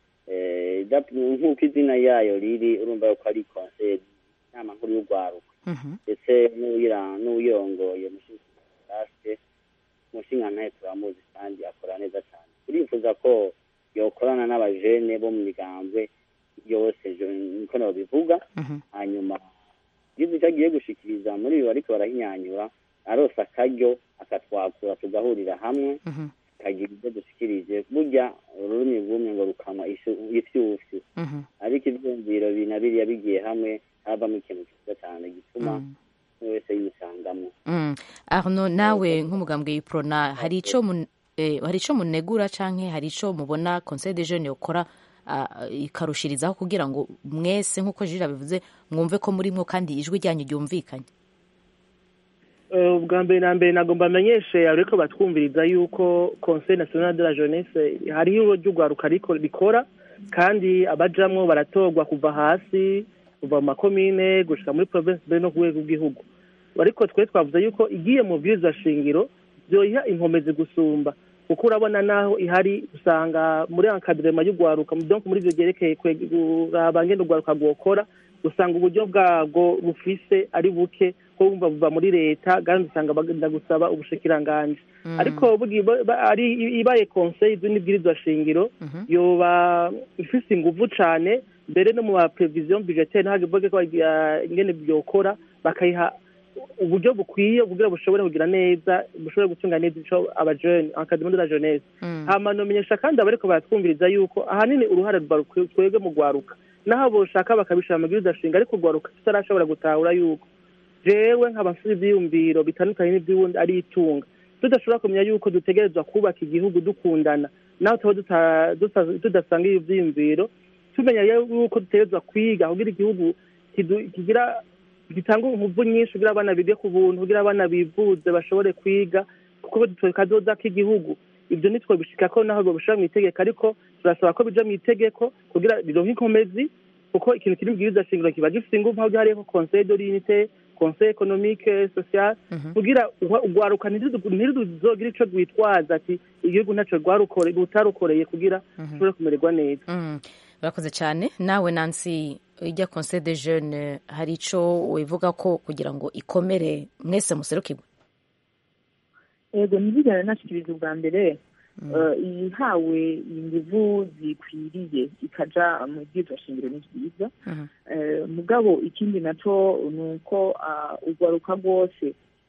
eh, dap- nk'uko izina yayo riri urumva yuko ari conseil inama nkuru y'ugwaruka Mhm. ndetse n'uyira- n'uyirongoye mushinga mushingantahe turamuzi kandi akora neza cyane turifuza ko yokorana n'abajene bo mu migambwe yose je- niko nabivuga hanyuma igize icyo agiye gushikiriza muri ibi ariko barahinyanyura arose akaryo akatwakura tugahurira hamwe tukagira ibyo dushikirije burya ururimi rw'umwe ngo rukanwa ishu- ifyufyu Mhm. ariko ivyumviro bi na biriya bigiye hamwe havamo ikintu cyiza cyane gituma buri wese yisangamo Mm. arno nawe nk'umugambwe y'iprona hari ico mun- eh, hari ico munegura canke hari ico mubona conseil de jeune yokora ah, ikarushirizaho kugira ngo mwese nk'uko jira bivuze mwumve ko murimwo kandi ijwi ryanyu ryumvikanye Eh, ubwa mbere na mbere nagomba amenyeshe ariko batwumviriza yuko conseil national de la jeunesse hariho ibiro ry'urwaruka riko rikora kandi abajamwo baratorwa kuva hasi kuva mu makomine gushika muri province mbere no ku rwego rw'igihugu ariko twe twavuze yuko igiye mu bwirizwa shingiro byoyiha inkomezi gusumba kuko urabona naho ihari usanga muri encadrement y'urwaruka donc muri ivyo vyerekeye kwe- kuraba ngene urwaruka rwokora usanga uburyo bwabwo bufise ari buke ko bumva buva muri leta kandi usanga bagenda gusaba ubushikiranganji ariko bugi- ba- ba- ari ibaye conseil n'ibwirizwa shingiro yoba ifise inguvu cane mbere no mu ma prevision budgetaire ntagivuge ko bagira ingene byokora bakayiha uburyo bukwiye kugira bushobore kugira neza bushobore gutunga neza ico abajene academy de la jeunesse hama nomenyesha kandi abariko baratwumviriza yuko ahanini uruhare rwa rukwe- twebwe mu gwaruka naho boshaka bakabishira mu bwirizwa shinga ariko urwaruka tutarashobora gutahura yuko jewe nkaba mfite ivyiyumviro bitandukanye n'ivy'uwundi ari itunga tudashobora kumenya yuko dutegerezwa kubaka igihugu dukundana naho tuba duta- duta- tudasanga iyo vyiyumviro tumenya yuko dutegerezwa kwiga kugira igihugu kidu- kigira gitanga inguvu nyinshi kugira abana bige ku buntu kugira abana bivuze bashobore kwiga kuko twe kazoza k'igihugu ibyo nitwe bishika ko naho bishira mu itegeko ariko turasaba ko bija mu itegeko kugira rironke inkomezi kuko ikintu kiri mu bwirizwa shingiro kiba gifite inguvu aho hariho conseil de l'unité conseil économique social kugira ugwa- ugwaruka ntiruzogira ico rwitwaza ati igihugu ntaco rwarukore rutarukoreye kugira rushobore kumererwa neza Mm. urakoze cyane nawe nansi ijya conseil de jeune hari ico wivuga ko kugira ngo ikomere mwese muserukirwe yego ntibigane nashikiriza ubwa mbere eh, ihawe inguvu zikwiriye ikaja mu bwirizwa shingiro ni byiza Eh, mugabo ikindi naco ni uko ah, urwaruka rwose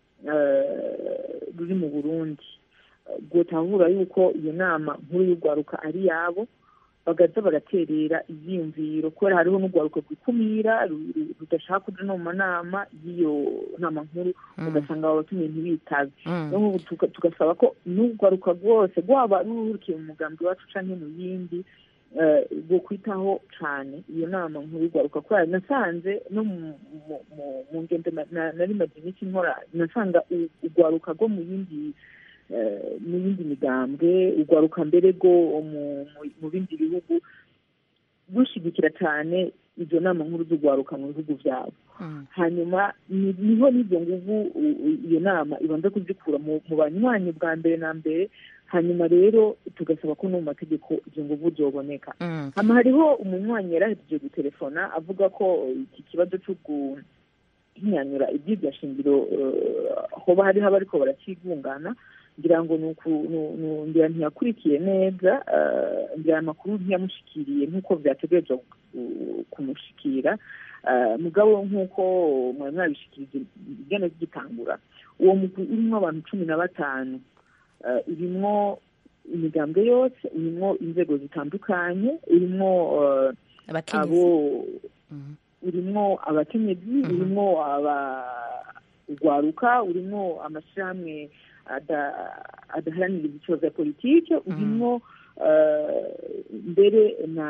eh, ruri mu burundi eh, rwotahura yuko iyo nama nkuru y'urwaruka ari yabo bagaza bagaterera ivyiyumviro kubera hariho n'urwaruka rwikumira ru- ru- rudashaka kuja no mu manama y'iyo nama nkuru Mm. ugasanga abatumiye ntibitabe Mm. niyo mpamvu tuga- tugasaba ko n'urwaruka rwose rwaba rurukiye mu mugambi wacu canke mu yindi bwo kwitaho cyane iyo nama nkuru y'urwaruka kubera nasanze no mu ngendo nari maze iminsi nkora nasanga urwaruka rwo mu yindi mu yindi migambwe urwaruka mbere rwo mu bindi bihugu rushyigikira cyane izo nama nkuru z'urwaruka mu bihugu byabo hanyuma niho n'izo nguvu iyo nama ibanza kuzikura mu banywanyi bwa mbere na mbere hanyuma rero tugasaba ko no mu mategeko izo nguvu zoboneka hano hariho umunywanyi yarahejeje gutelefona avuga ko iki kibazo cyo guhinyanyura iby'iryo shingiro hoba hariho abariko barakigungana ngira ngo ngira ntiyakurikiye neza ngira amakuru ntiyamushikiriye nk'uko byategerezwa kumushikira mugabo nk'uko mwari mwabishikirije igana zigitangura uwo mugwi urimo abantu cumi na batanu urimo imigambwe yose urimo inzego zitandukanye urimo abo urimo abakenyezi urimo urwaruka urimo amashyirahamwe adaharanira ibiciro bya politiki urimo mbere na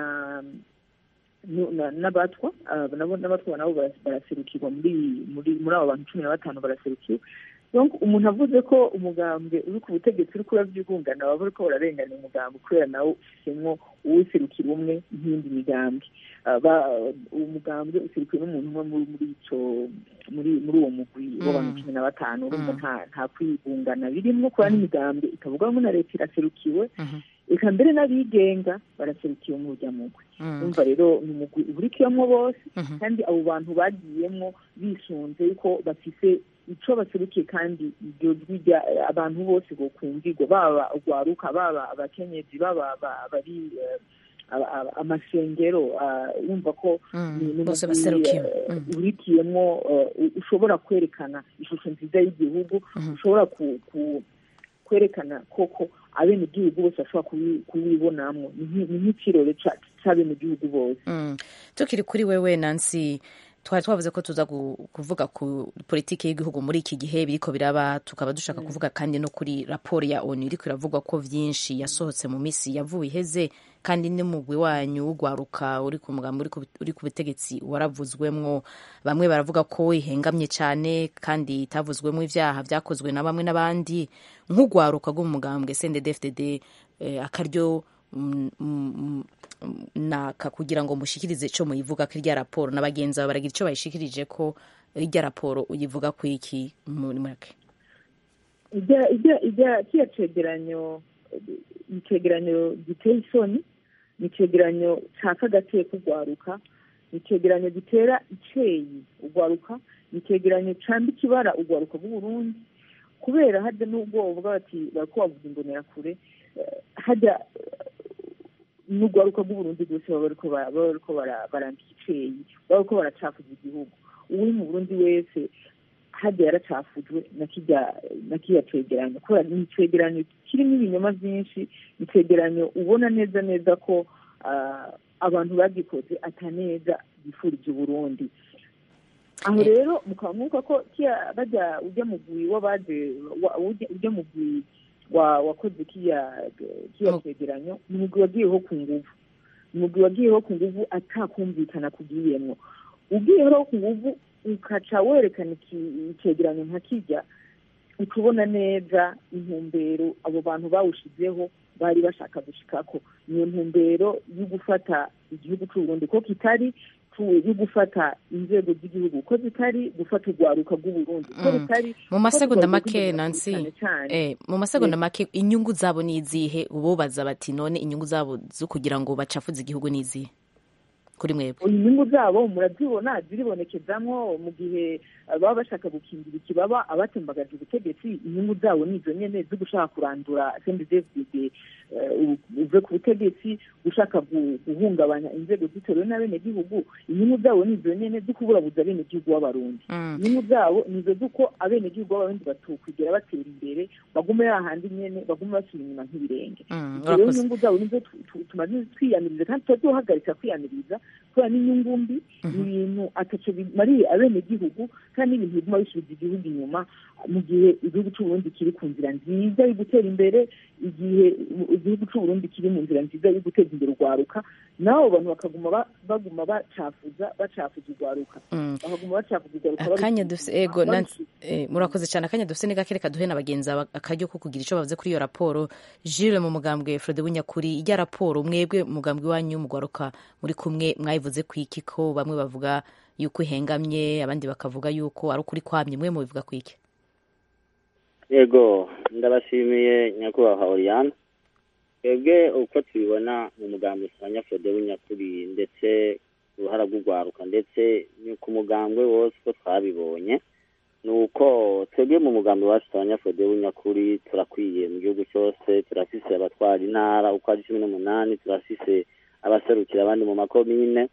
n'abatwa n'abatwa nabo baraserukirwa muri muri muri abo bantu cumi na batanu baraserukiwe umuntu avuze ko umugambwe uri ku butegetsi uri kurabyigungana baba bariko bararengana umugambwe kubera nawe ufisemo uwuserukira umwe nk'indi migambwe uwo mugambwe userukiwe n'umuntu umwe muri ico muri muri uwo mugwi w'abantu cumi na batanu urumva nta kwigungana birimwo kubera n'imigambwe ikavugwamo na leta iraserukiwe reka mbere n'abigenga baraserukiwe mu rujya mugwi umva rero ni umugwi uburikiyemo bose kandi abo bantu bagiyemo bisunze yuko bafise icyo baserukiye kandi iryo jwi abantu bose bokumvirwa baba urwaruka baba abakenyezi baba bari amasengero wumva ko bose baserukiwe urikiyemo ushobora kwerekana ishusho nziza y'igihugu ushobora kwerekana koko abenegihugu bose bashobora kuwibonamo ni nk'ikirore cy'abenegihugu bose tukiri kuri wewe nansi twari twavuze ko tuza kuvuga ku politiki y'igihugu muri iki gihe biriko biraba tukaba dushaka kuvuga kandi no kuri raporo ya onu iriko iravugwa ko vyinshi yasohotse mu misi yavuye iheze kandi n'umugwi wanyu w'ugwaruka uri ku mugambi uri ku butegetsi waravuzwemwo bamwe baravuga ko ihengamye cyane kandi itavuzwemwo ivyaha vyakozwe na bamwe n'abandi nk'ugwaruka rw'umugambwe CNDD-FDD eh, akaryo naka kugira ngo mushikirize ico muyivuga ko irya raporo na bagenzi bawe baragira ico bayishikirije ko irya raporo uyivuga ku iki muri make kiya cegeranyo ni icegeranyo giteye isoni ni icegeranyo caka agateye k'urwaruka ni icegeranyo gitera iceyi urwaruka ni icegeranyo cambika ibara urwaruka rw'uburundi kubera hajya n'ubwoba bw'abati bariko bavuza imbonerakure hajya n'urwaruka rw'uburundi rwose baba bariko barambika iceyi baba bariko baracafuza igihugu uwuri mu burundi wese hajya yaracafujwe na kirya cegeranyo kubera ni icegeranyo kirimo ibinyoma vyinshi ni icegeranyo ubona neza neza ko abantu bagikoze ataneza bifurije uburundi aho rero mukaba mwuka ko bajya ujya mugwi w'abaje ujya mugwi wakoze kiya cegeranyo ni umugwi wagiyeho ku nguvu ni umugwi wagiyeho ku nguvu atakumvikana kugiyemwo ugiyeho ku nguvu ukaca werekana icegeranyo nka kijya ukubona neza intumbero abo bantu bawushizeho bari bashaka gushikako niyo ntumbero yo gufata igihugu c'uburundi ko kitari yo gufata inzego z'igihugu ko zitari gufata urwaruka rw'uburundi ko bitari mu masegonda make nansi eh, mu masegonda make inyungu zabo ni izihe ububaza bati none inyungu zabo zo kugira ngo bacafuze igihugu ni izihe kuri mwebwe inyungu zabo murazibona ziribonekezamwo mu gihe baba bashaka gukingira ikibaba abatembagaje ubutegetsi inyungu zabo ni izo nyene zo gushaka kurandura cndfdd uve ku butegetsi gushaka guhungabanya inzego zitorewe n'abenegihugu inyungu zabo ni izo nyene zo kuburabuza abenegihugu b'abarundi inyungu zabo ni izo z'uko abenegihugu b'abarundi batukwigera batera imbere bagume yahandi nyene bagume basubira inyuma nk'ibirenge rero inyungu zabo nizo tumaze twiyamiriza kandi tutazohagarika kwiyamiriza kubera n'inyungu mbi ni ibintu ataco bimariye abenegihugu kandi n'ibintu biguma bisubiza igihugu inyuma mu gihe igihugu c'uburundi kiri ku nzira nziza yo gutera imbere igihe igihugu c'uburundi kiri mu nzira nziza yo guteza imbere urwaruka n'abo bantu bakaguma ba- baguma bacafuza bacafuza urwaruka bakaguma bacafuza urwaruka akanya barushima, dufise ego na- barushima. eh, murakoze cyane akanya dufise ni gake reka duhe na bagenzi aba- akaryo ko kugira icyo bavuze kuri iyo raporo jire mu mugambwe frode bunyakuri ijya raporo mwebwe umugambwe wanyu mugwaruka muri kumwe mwayivuze ku iki ko bamwe bavuga yuko ihengamye abandi bakavuga yuko ari ukuri kwamye mwe mubivuga ku iki yego ndabashimiye nyakubahwa oriyana twebwe uko tubibona mu mugambi usanga fode w'inyakuri ndetse uruhara rw'urwaruka ndetse ni ku mugambwe wose uko twabibonye ni uko twebwe mu mugambi wacu usanga fode w'inyakuri turakwiye mu gihugu cyose turafise abatwara intara uko ari cumi n'umunani turafise abaserukira abandi mu makomine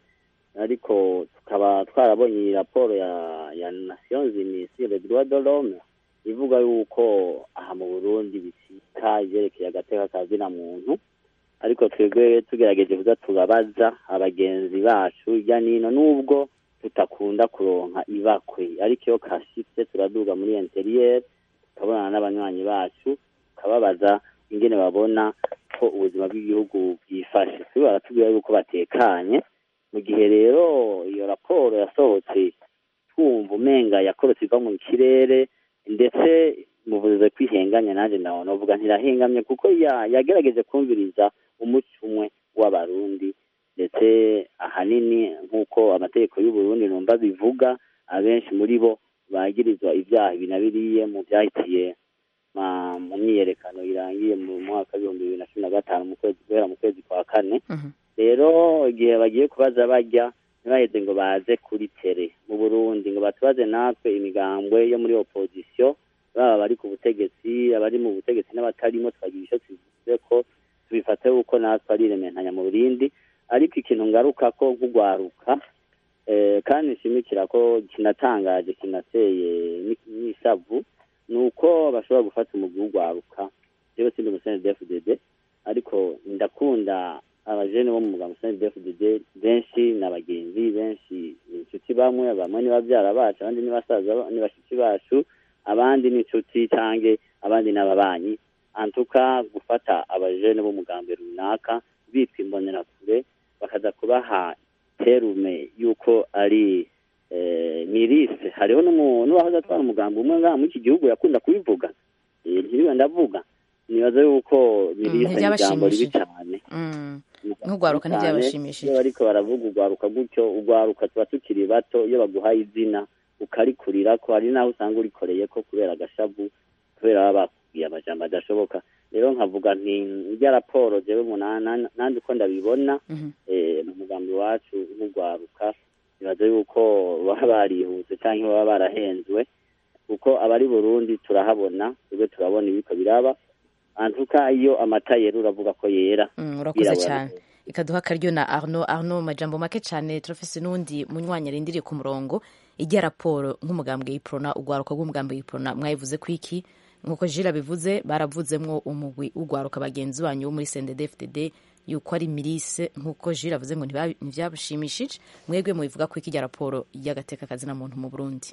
ariko tukaba twarabonye iyi raporo ya ya nations unies le droit de l'homme ivuga yuko aha mu burundi bicika ibyerekeye agateka ka zina muntu ariko twebwe tugerageje kuza turabaza abagenzi bacu hirya nino nubwo tutakunda kuronka ibakwe ariko iyo kashitse turaduga muri interiyeri tukabonana n'abanywanyi bacu tukababaza ingene babona ko ubuzima bw'igihugu bwifashe twe baratubwira yuko batekanye mu gihe rero iyo raporo yasohotse twumva umenga yakorotse iva mu kirere ndetse muvuze kwihenganya nanjye nawe navuga ntirahengamye kuko ya- yagerageje kumviriza umuco umwe w'abarundi ndetse ahanini nk'uko amategeko y'uburundi numva bivuga abenshi muri bo bagirizwa ibyaha ibi na biriye mu byahitiye ma- mu myiyerekano irangiye mu mwaka w'ibihumbi bibiri na cumi na gatanu mu kwezi guhera mu kwezi kwa kane rero igihe bagiye kubaza bajya ntibaheze ngo baze kuri tere mu burundi ngo batubaze natwe imigambwe yo muri opozisiyo baba bari ku butegetsi abari mu butegetsi n'abatarimo twagira icyo tuvuze ko tubifate yuko natwe ari irementanya mu burindi ariko ikintu ngaruka ko nk'ugwaruka eh, kandi nshimikira ko kinatangaje kinateye ni- n'isavu ni uko bashobora gufata umugwi w'ugwaruka jewe sindi umusene dfdd ariko ndakunda abajene bo mu muganga usani dfdd benshi ni abagenzi benshi ni inshuti bamwe bamwe ni babyara bacu abandi ni basaza ba- ni bashiki bacu abandi ni inshuti cange abandi ni ababanyi antuka gufata abajene b'umugambi runaka bitwa imbonerakure bakaza kubaha terume yuko ari eh, mirise hariho n'umu- n'uwahoze atwara umugambi umwe ngaha muri iki gihugu yakunda kubivuga Eh, ntiriwe ndavuga nibaza yuko mirise ni ijambo ribi ntibyabashimishije. cane Mm. nk'ugwaruka ntibyabashimishije iyo bariko baravuga ugwaruka gutyo ugwaruka tuba tukiri bato iyo baguhaye izina ukarikurira ko hari n'aho usanga urikoreye ko kubera agashavu kubera baba bakubwiye amajambo adashoboka rero nkavuga nti irya raporo jewe munana nandi uko ndabibona eh, mu mugambi wacu nk'ugwaruka nibaza yuko baba barihuse canke baba barahenzwe kuko abari burundi turahabona twebwe turabona ibiko biraba antuka iyo amata yera uravuga ko yera Mm, urakoze Yirabura cyane ikaduha akaryo na arno arno majambo make cyane turafise n'undi munywanyi arindiriye ku murongo ijya raporo nk'umugambwe y'iprona ugwaruka rw'umugambwe y'iprona mwayivuze ku iki nk'uko jira bivuze baravuzemwo umugwi ugwaruka bagenzi banyu wo muri sendedefdd yuko ari mirise nk'uko jira avuze ngo ntibabi- ntibyabashimishije mwebwe mubivuga ku iki ijya raporo y'agateka kazina muntu mu burundi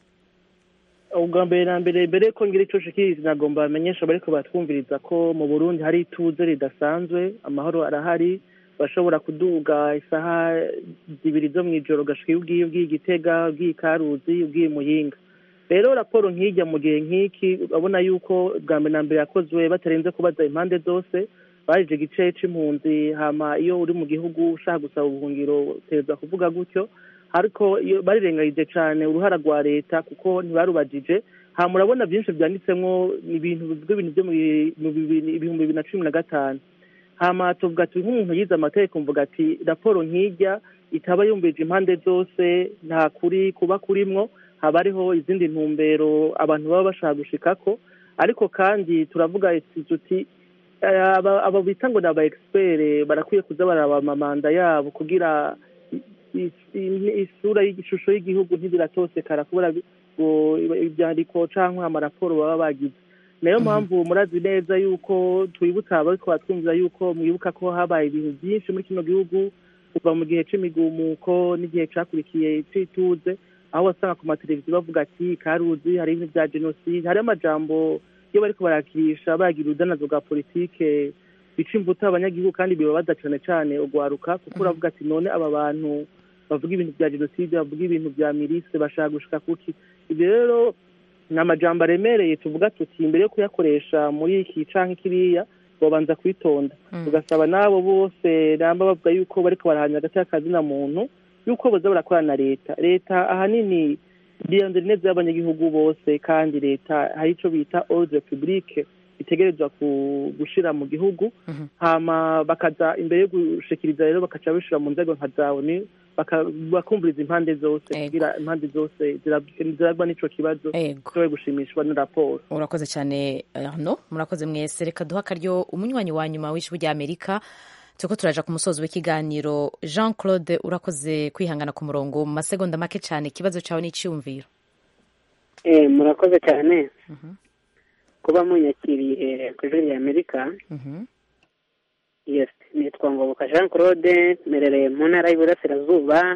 ubwa mbere na mbere mbere ko ngira icyo nshikiriza nagomba bamenyesha bariko batwumviriza ko mu burundi hari ituze ridasanzwe amahoro arahari bashobora kuduga isaha zibiri zo mu ijoro ugashika iyo ugiye ugiye igitega ugiye ikaruzi ugiye muyinga rero raporo nk'ijya mu gihe nk'iki urabona yuko bwa mbere na mbere yakozwe batarenze kubaza impande zose barije igice c'impunzi hama iyo uri mu gihugu ushaka gusaba ubuhungiro utegerezwa kuvuga gutyo ariko iyo barirengagije cyane uruhara rwa leta kuko ntibarubajije ha murabona byinshi byanditsemwo ni ibintu bivuga ibintu byo mu bi- mu bibiri- ibihumbi bibiri na cumi na gatanu hama tuvuga ati nk'umuntu yize amategeko mvuga ati raporo nk'ijya itaba yumvije impande zose nta kuri kuba kurimwo haba hariho izindi ntumbero abantu baba bashaka gushikako ariko kandi turavuga ati tuti eh, aba aba bita ngo ni aba expert barakwiye kuza baraba amamanda yabo kugira i- i- isura y'igishusho y'igihugu ntibiratosekara kubera bi- ngo ibyandiko canke amaraporo baba bagize nayo mpamvu murazi neza yuko twibutsa abariko batwumvira yuko mwibuka ko habaye ibintu byinshi muri kino gihugu kuva mu gihe c'imigumuko n'igihe cakurikiye c'ituze aho wasanga ku mateleviziyo bavuga ati karuzi hari ibintu vya jenoside hariho amajambo iyo bariko barakirisha bagira urudanazo rwa politike bica imbuto abanyagihugu kandi bibabaza cane cane ugwaruka kuko uravuga ati none aba bantu bavuga ibintu vya jenoside bavuga ibintu vya mirise bashaka gushika kuki ibyo rero ni amajambo aremereye tuvuga tuti imbere yo kuyakoresha muri iki canke kiriya bobanza kwitonda tugasaba n'abo bose namba bavuga yuko bariko barahanya hagati y'akazina muntu yuko boza barakorana na leta leta ahanini birondera ineza y'abanyagihugu bose kandi leta hari ico bita ordre publique itegerezwa ku- gushira mu gihugu hama bakaza imbere yo gushikiriza rero bakaca bishira mu nzego nka za oni baka- bakumviriza impande zose kugira impande zose zirab- ziragwa n'ico kibazo zishobore gushimishwa na raporo urakoze cyane arno murakoze mwese reka duha akaryo umunywanyi wa nyuma w'ijwi rya amerika turiko turaja ku musozi w'ikiganiro jean claude urakoze kwihangana ku murongo mu masegonda make cyane ikibazo cyawe n'iciyumviro Eh, murakoze cyane kuba munyakiriye ku ijwi rya amerika yes nitwa ngoboka jean claude merereye mu ntara y'iburasirazuba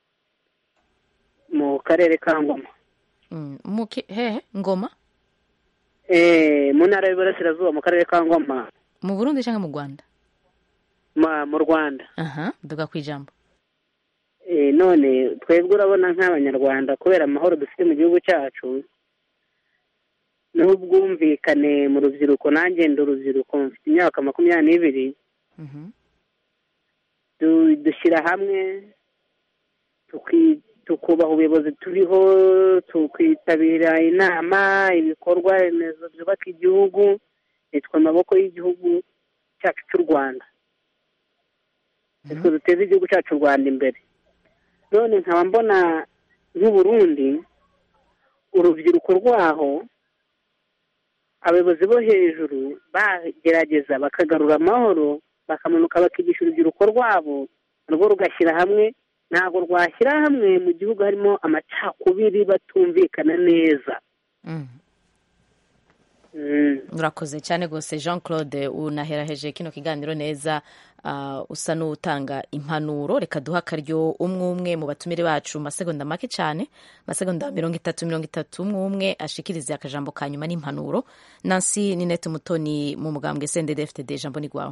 mu karere ka ngoma Mm, muki hehe ngoma Eh, mu ntara y'iburasirazuba mu karere ka ngoma mu burundi cyangwa mu rwanda ma- mu rwanda aha duga ku ijambo Eh, none twebwe urabona nk'abanyarwanda kubera amahoro dufite mu gihugu cyacu n'ubwumvikane mu rubyiruko nanjye ndi urubyiruko mfite imyaka makumyabiri n'ibiri du- dushyira hamwe tuki- tukubaha ubuyobozi turiho tukitabira inama ibikorwa remezo byubaka igihugu nitwe amaboko y'igihugu cyacu cy'u rwanda nitwe duteza igihugu cyacu u rwanda imbere none nkaba mbona nk'uburundi urubyiruko rwaho abayobozi bo hejuru bagerageza bakagarura amahoro bakamanuka bakigisha urubyiruko rwabo narwo rugashyira hamwe ntabwo rwashyira hamwe mu gihugu harimo amacakubiri batumvikana neza urakoze cyane rwose jean claude unaheraheje kino kiganiro neza ah, usa n'utanga impanuro reka duha akaryo umwe umwe mu batumire bacu mu masegonda make cyane masegonda mirongo itatu mirongo itatu umwe umwe ashikirize akajambo ka nyuma n'impanuro nansi ninete mutoni mu mugambwe sendedefitede ijambo ni rwawe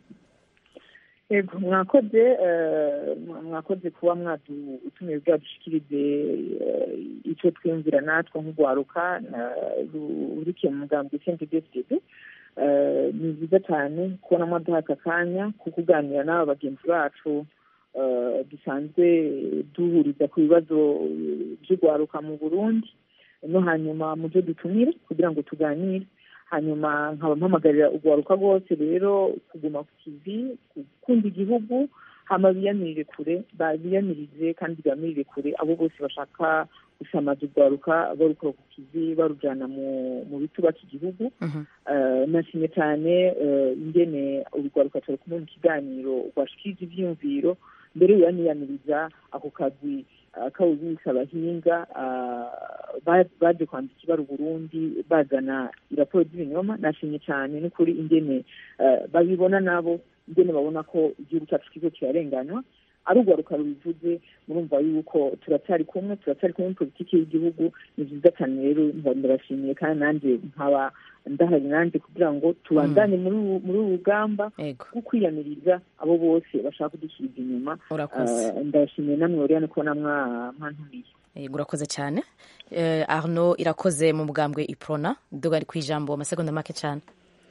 yego mwakoze eh, mwa- mwakoze kuba mwadutumiye bwadushikirize eh, icyo twiyumvira natwe nk'urwaruka na- ru- rurikiye mu mugambi sente dfdd ni byiza cyane kubona mwaduha aka kanya ko kuganira n'aba bagenzi bacu eh, dusanzwe duhuriza ku bibazo eh, by'urwaruka mu burundi no hanyuma mu byo dutumire kugira ngo tuganire hanyuma nkaba mpamagarira urwaruka rwose rero kuguma ku kivi gukunda igihugu hama biyamirire kure ba- biyamirije kandi biyamirire kure abo bose bashaka gusamaza urwaruka barukora ku kivi barujyana mu mu bitubaka igihugu Eh, nashimye cyane eh, ingene urwaruka turi kumwe mu kiganiro rwashikirije ivyiyumviro mbere yaniyamiriza ako kagwi eh, kawubisa abahinga ah, ba- baje kwambika ibara uburundi bazana iraporo z'ibinyoma nashimye cyane n'ukuri ingene eh, babibona nabo ingene babona ko igihugu cyacu kigo kirarenganywa ari urwaruka rubivuze murumva yuko turacyari kumwe turacyari kumwe muri politiki y'igihugu ni byiza cyane rero mba ndabashimiye kandi nanjye nkaba ndahari nanjye kugira ngo tubandane muri uru- muri uru rugamba rwo kwiyamiriza abo bose bashaka kudusubiza inyuma Urakoze. Eh, ndabashimiye namwe oriane kubona mwa- mwantumiye yego urakoze cyane Eh, arno irakoze mu mugambwe iprona duga ku ijambo amasegonda make cyane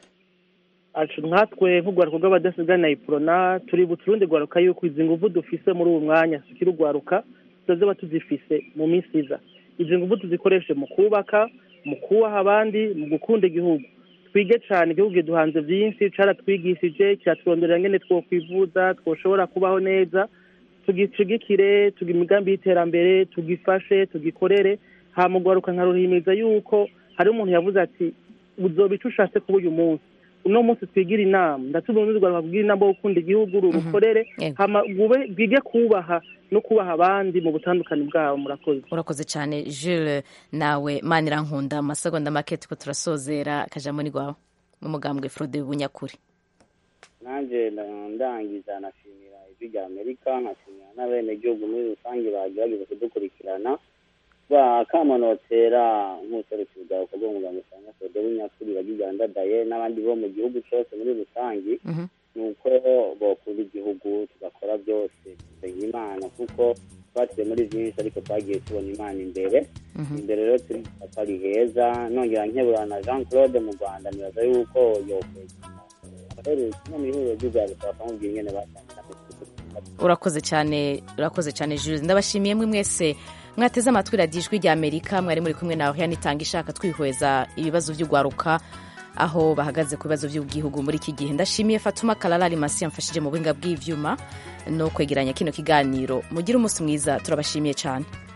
acu nkatwe nk'urwaruka rw'abadasigana iprona turi buturundi rwaruka yuko izi nguvu dufise muri ubu mwanya sikiri urwaruka tuzoba tuzifise mu minsi iza izi nguvu tuzikoreshe mu kubaka mu kubaha abandi mu gukunda igihugu twige cyane igihugu kiduhanze byinshi caratwigishije kiraturonderera ngene twokwivuza twoshobora kubaho neza tugicigikire tuga imigambi y'iterambere tugifashe tugikorere hama urwaruka nkaruhimiriza yuko hari umuntu yavuze ati uzoba ico ushatse kuba uyu munsi uno munsi twigira inama ndatuma urundi rwaruka kugira inama yo gukunda igihugu rurukorere hama rwube- rwige kubaha no kubaha abandi mu butandukane bwabo murakoze urakoze cyane jules nawe manirankunda amasegonda make tuko turasozera akajambo ni rwawe mu mugambwe frode bunyakuri nanjye nda- ndangiza nashimira ijwi rya amerika nkashimira n'abenegihugu muri rusange bagerageza kudukurikirana bakamanotera nk'userukira urwaruka rw'umuganga usanga fede w'inyakuri bagigandadaye n'abandi bo mu gihugu cyose muri rusange ni uko bakunda igihugu tugakora byose tusenga imana kuko twatuye muri byinshi ariko twagiye tubona imana imbere imbere rero turi ko ari heza nongera nkebura na jean claude mu rwanda nibaza yuko yokwegera abahereye kimwe mu ihuriro ry'urwaruka bakamubwira ingene batangira urakoze cyane urakoze cyane jules ndabashimiye mwe mwese mwateze amatwi radiyo ijwi rya amerika mwari muri kumwe nawe yanitanga ishaka twihweza ibibazo by'urwaruka aho bahagaze ku bibazo by'igihugu muri iki gihe ndashimiye fatuma kararari masi yamfashije mu buhinga bw'ibyuma no kwegeranya kino kiganiro mugire umunsi mwiza turabashimiye cyane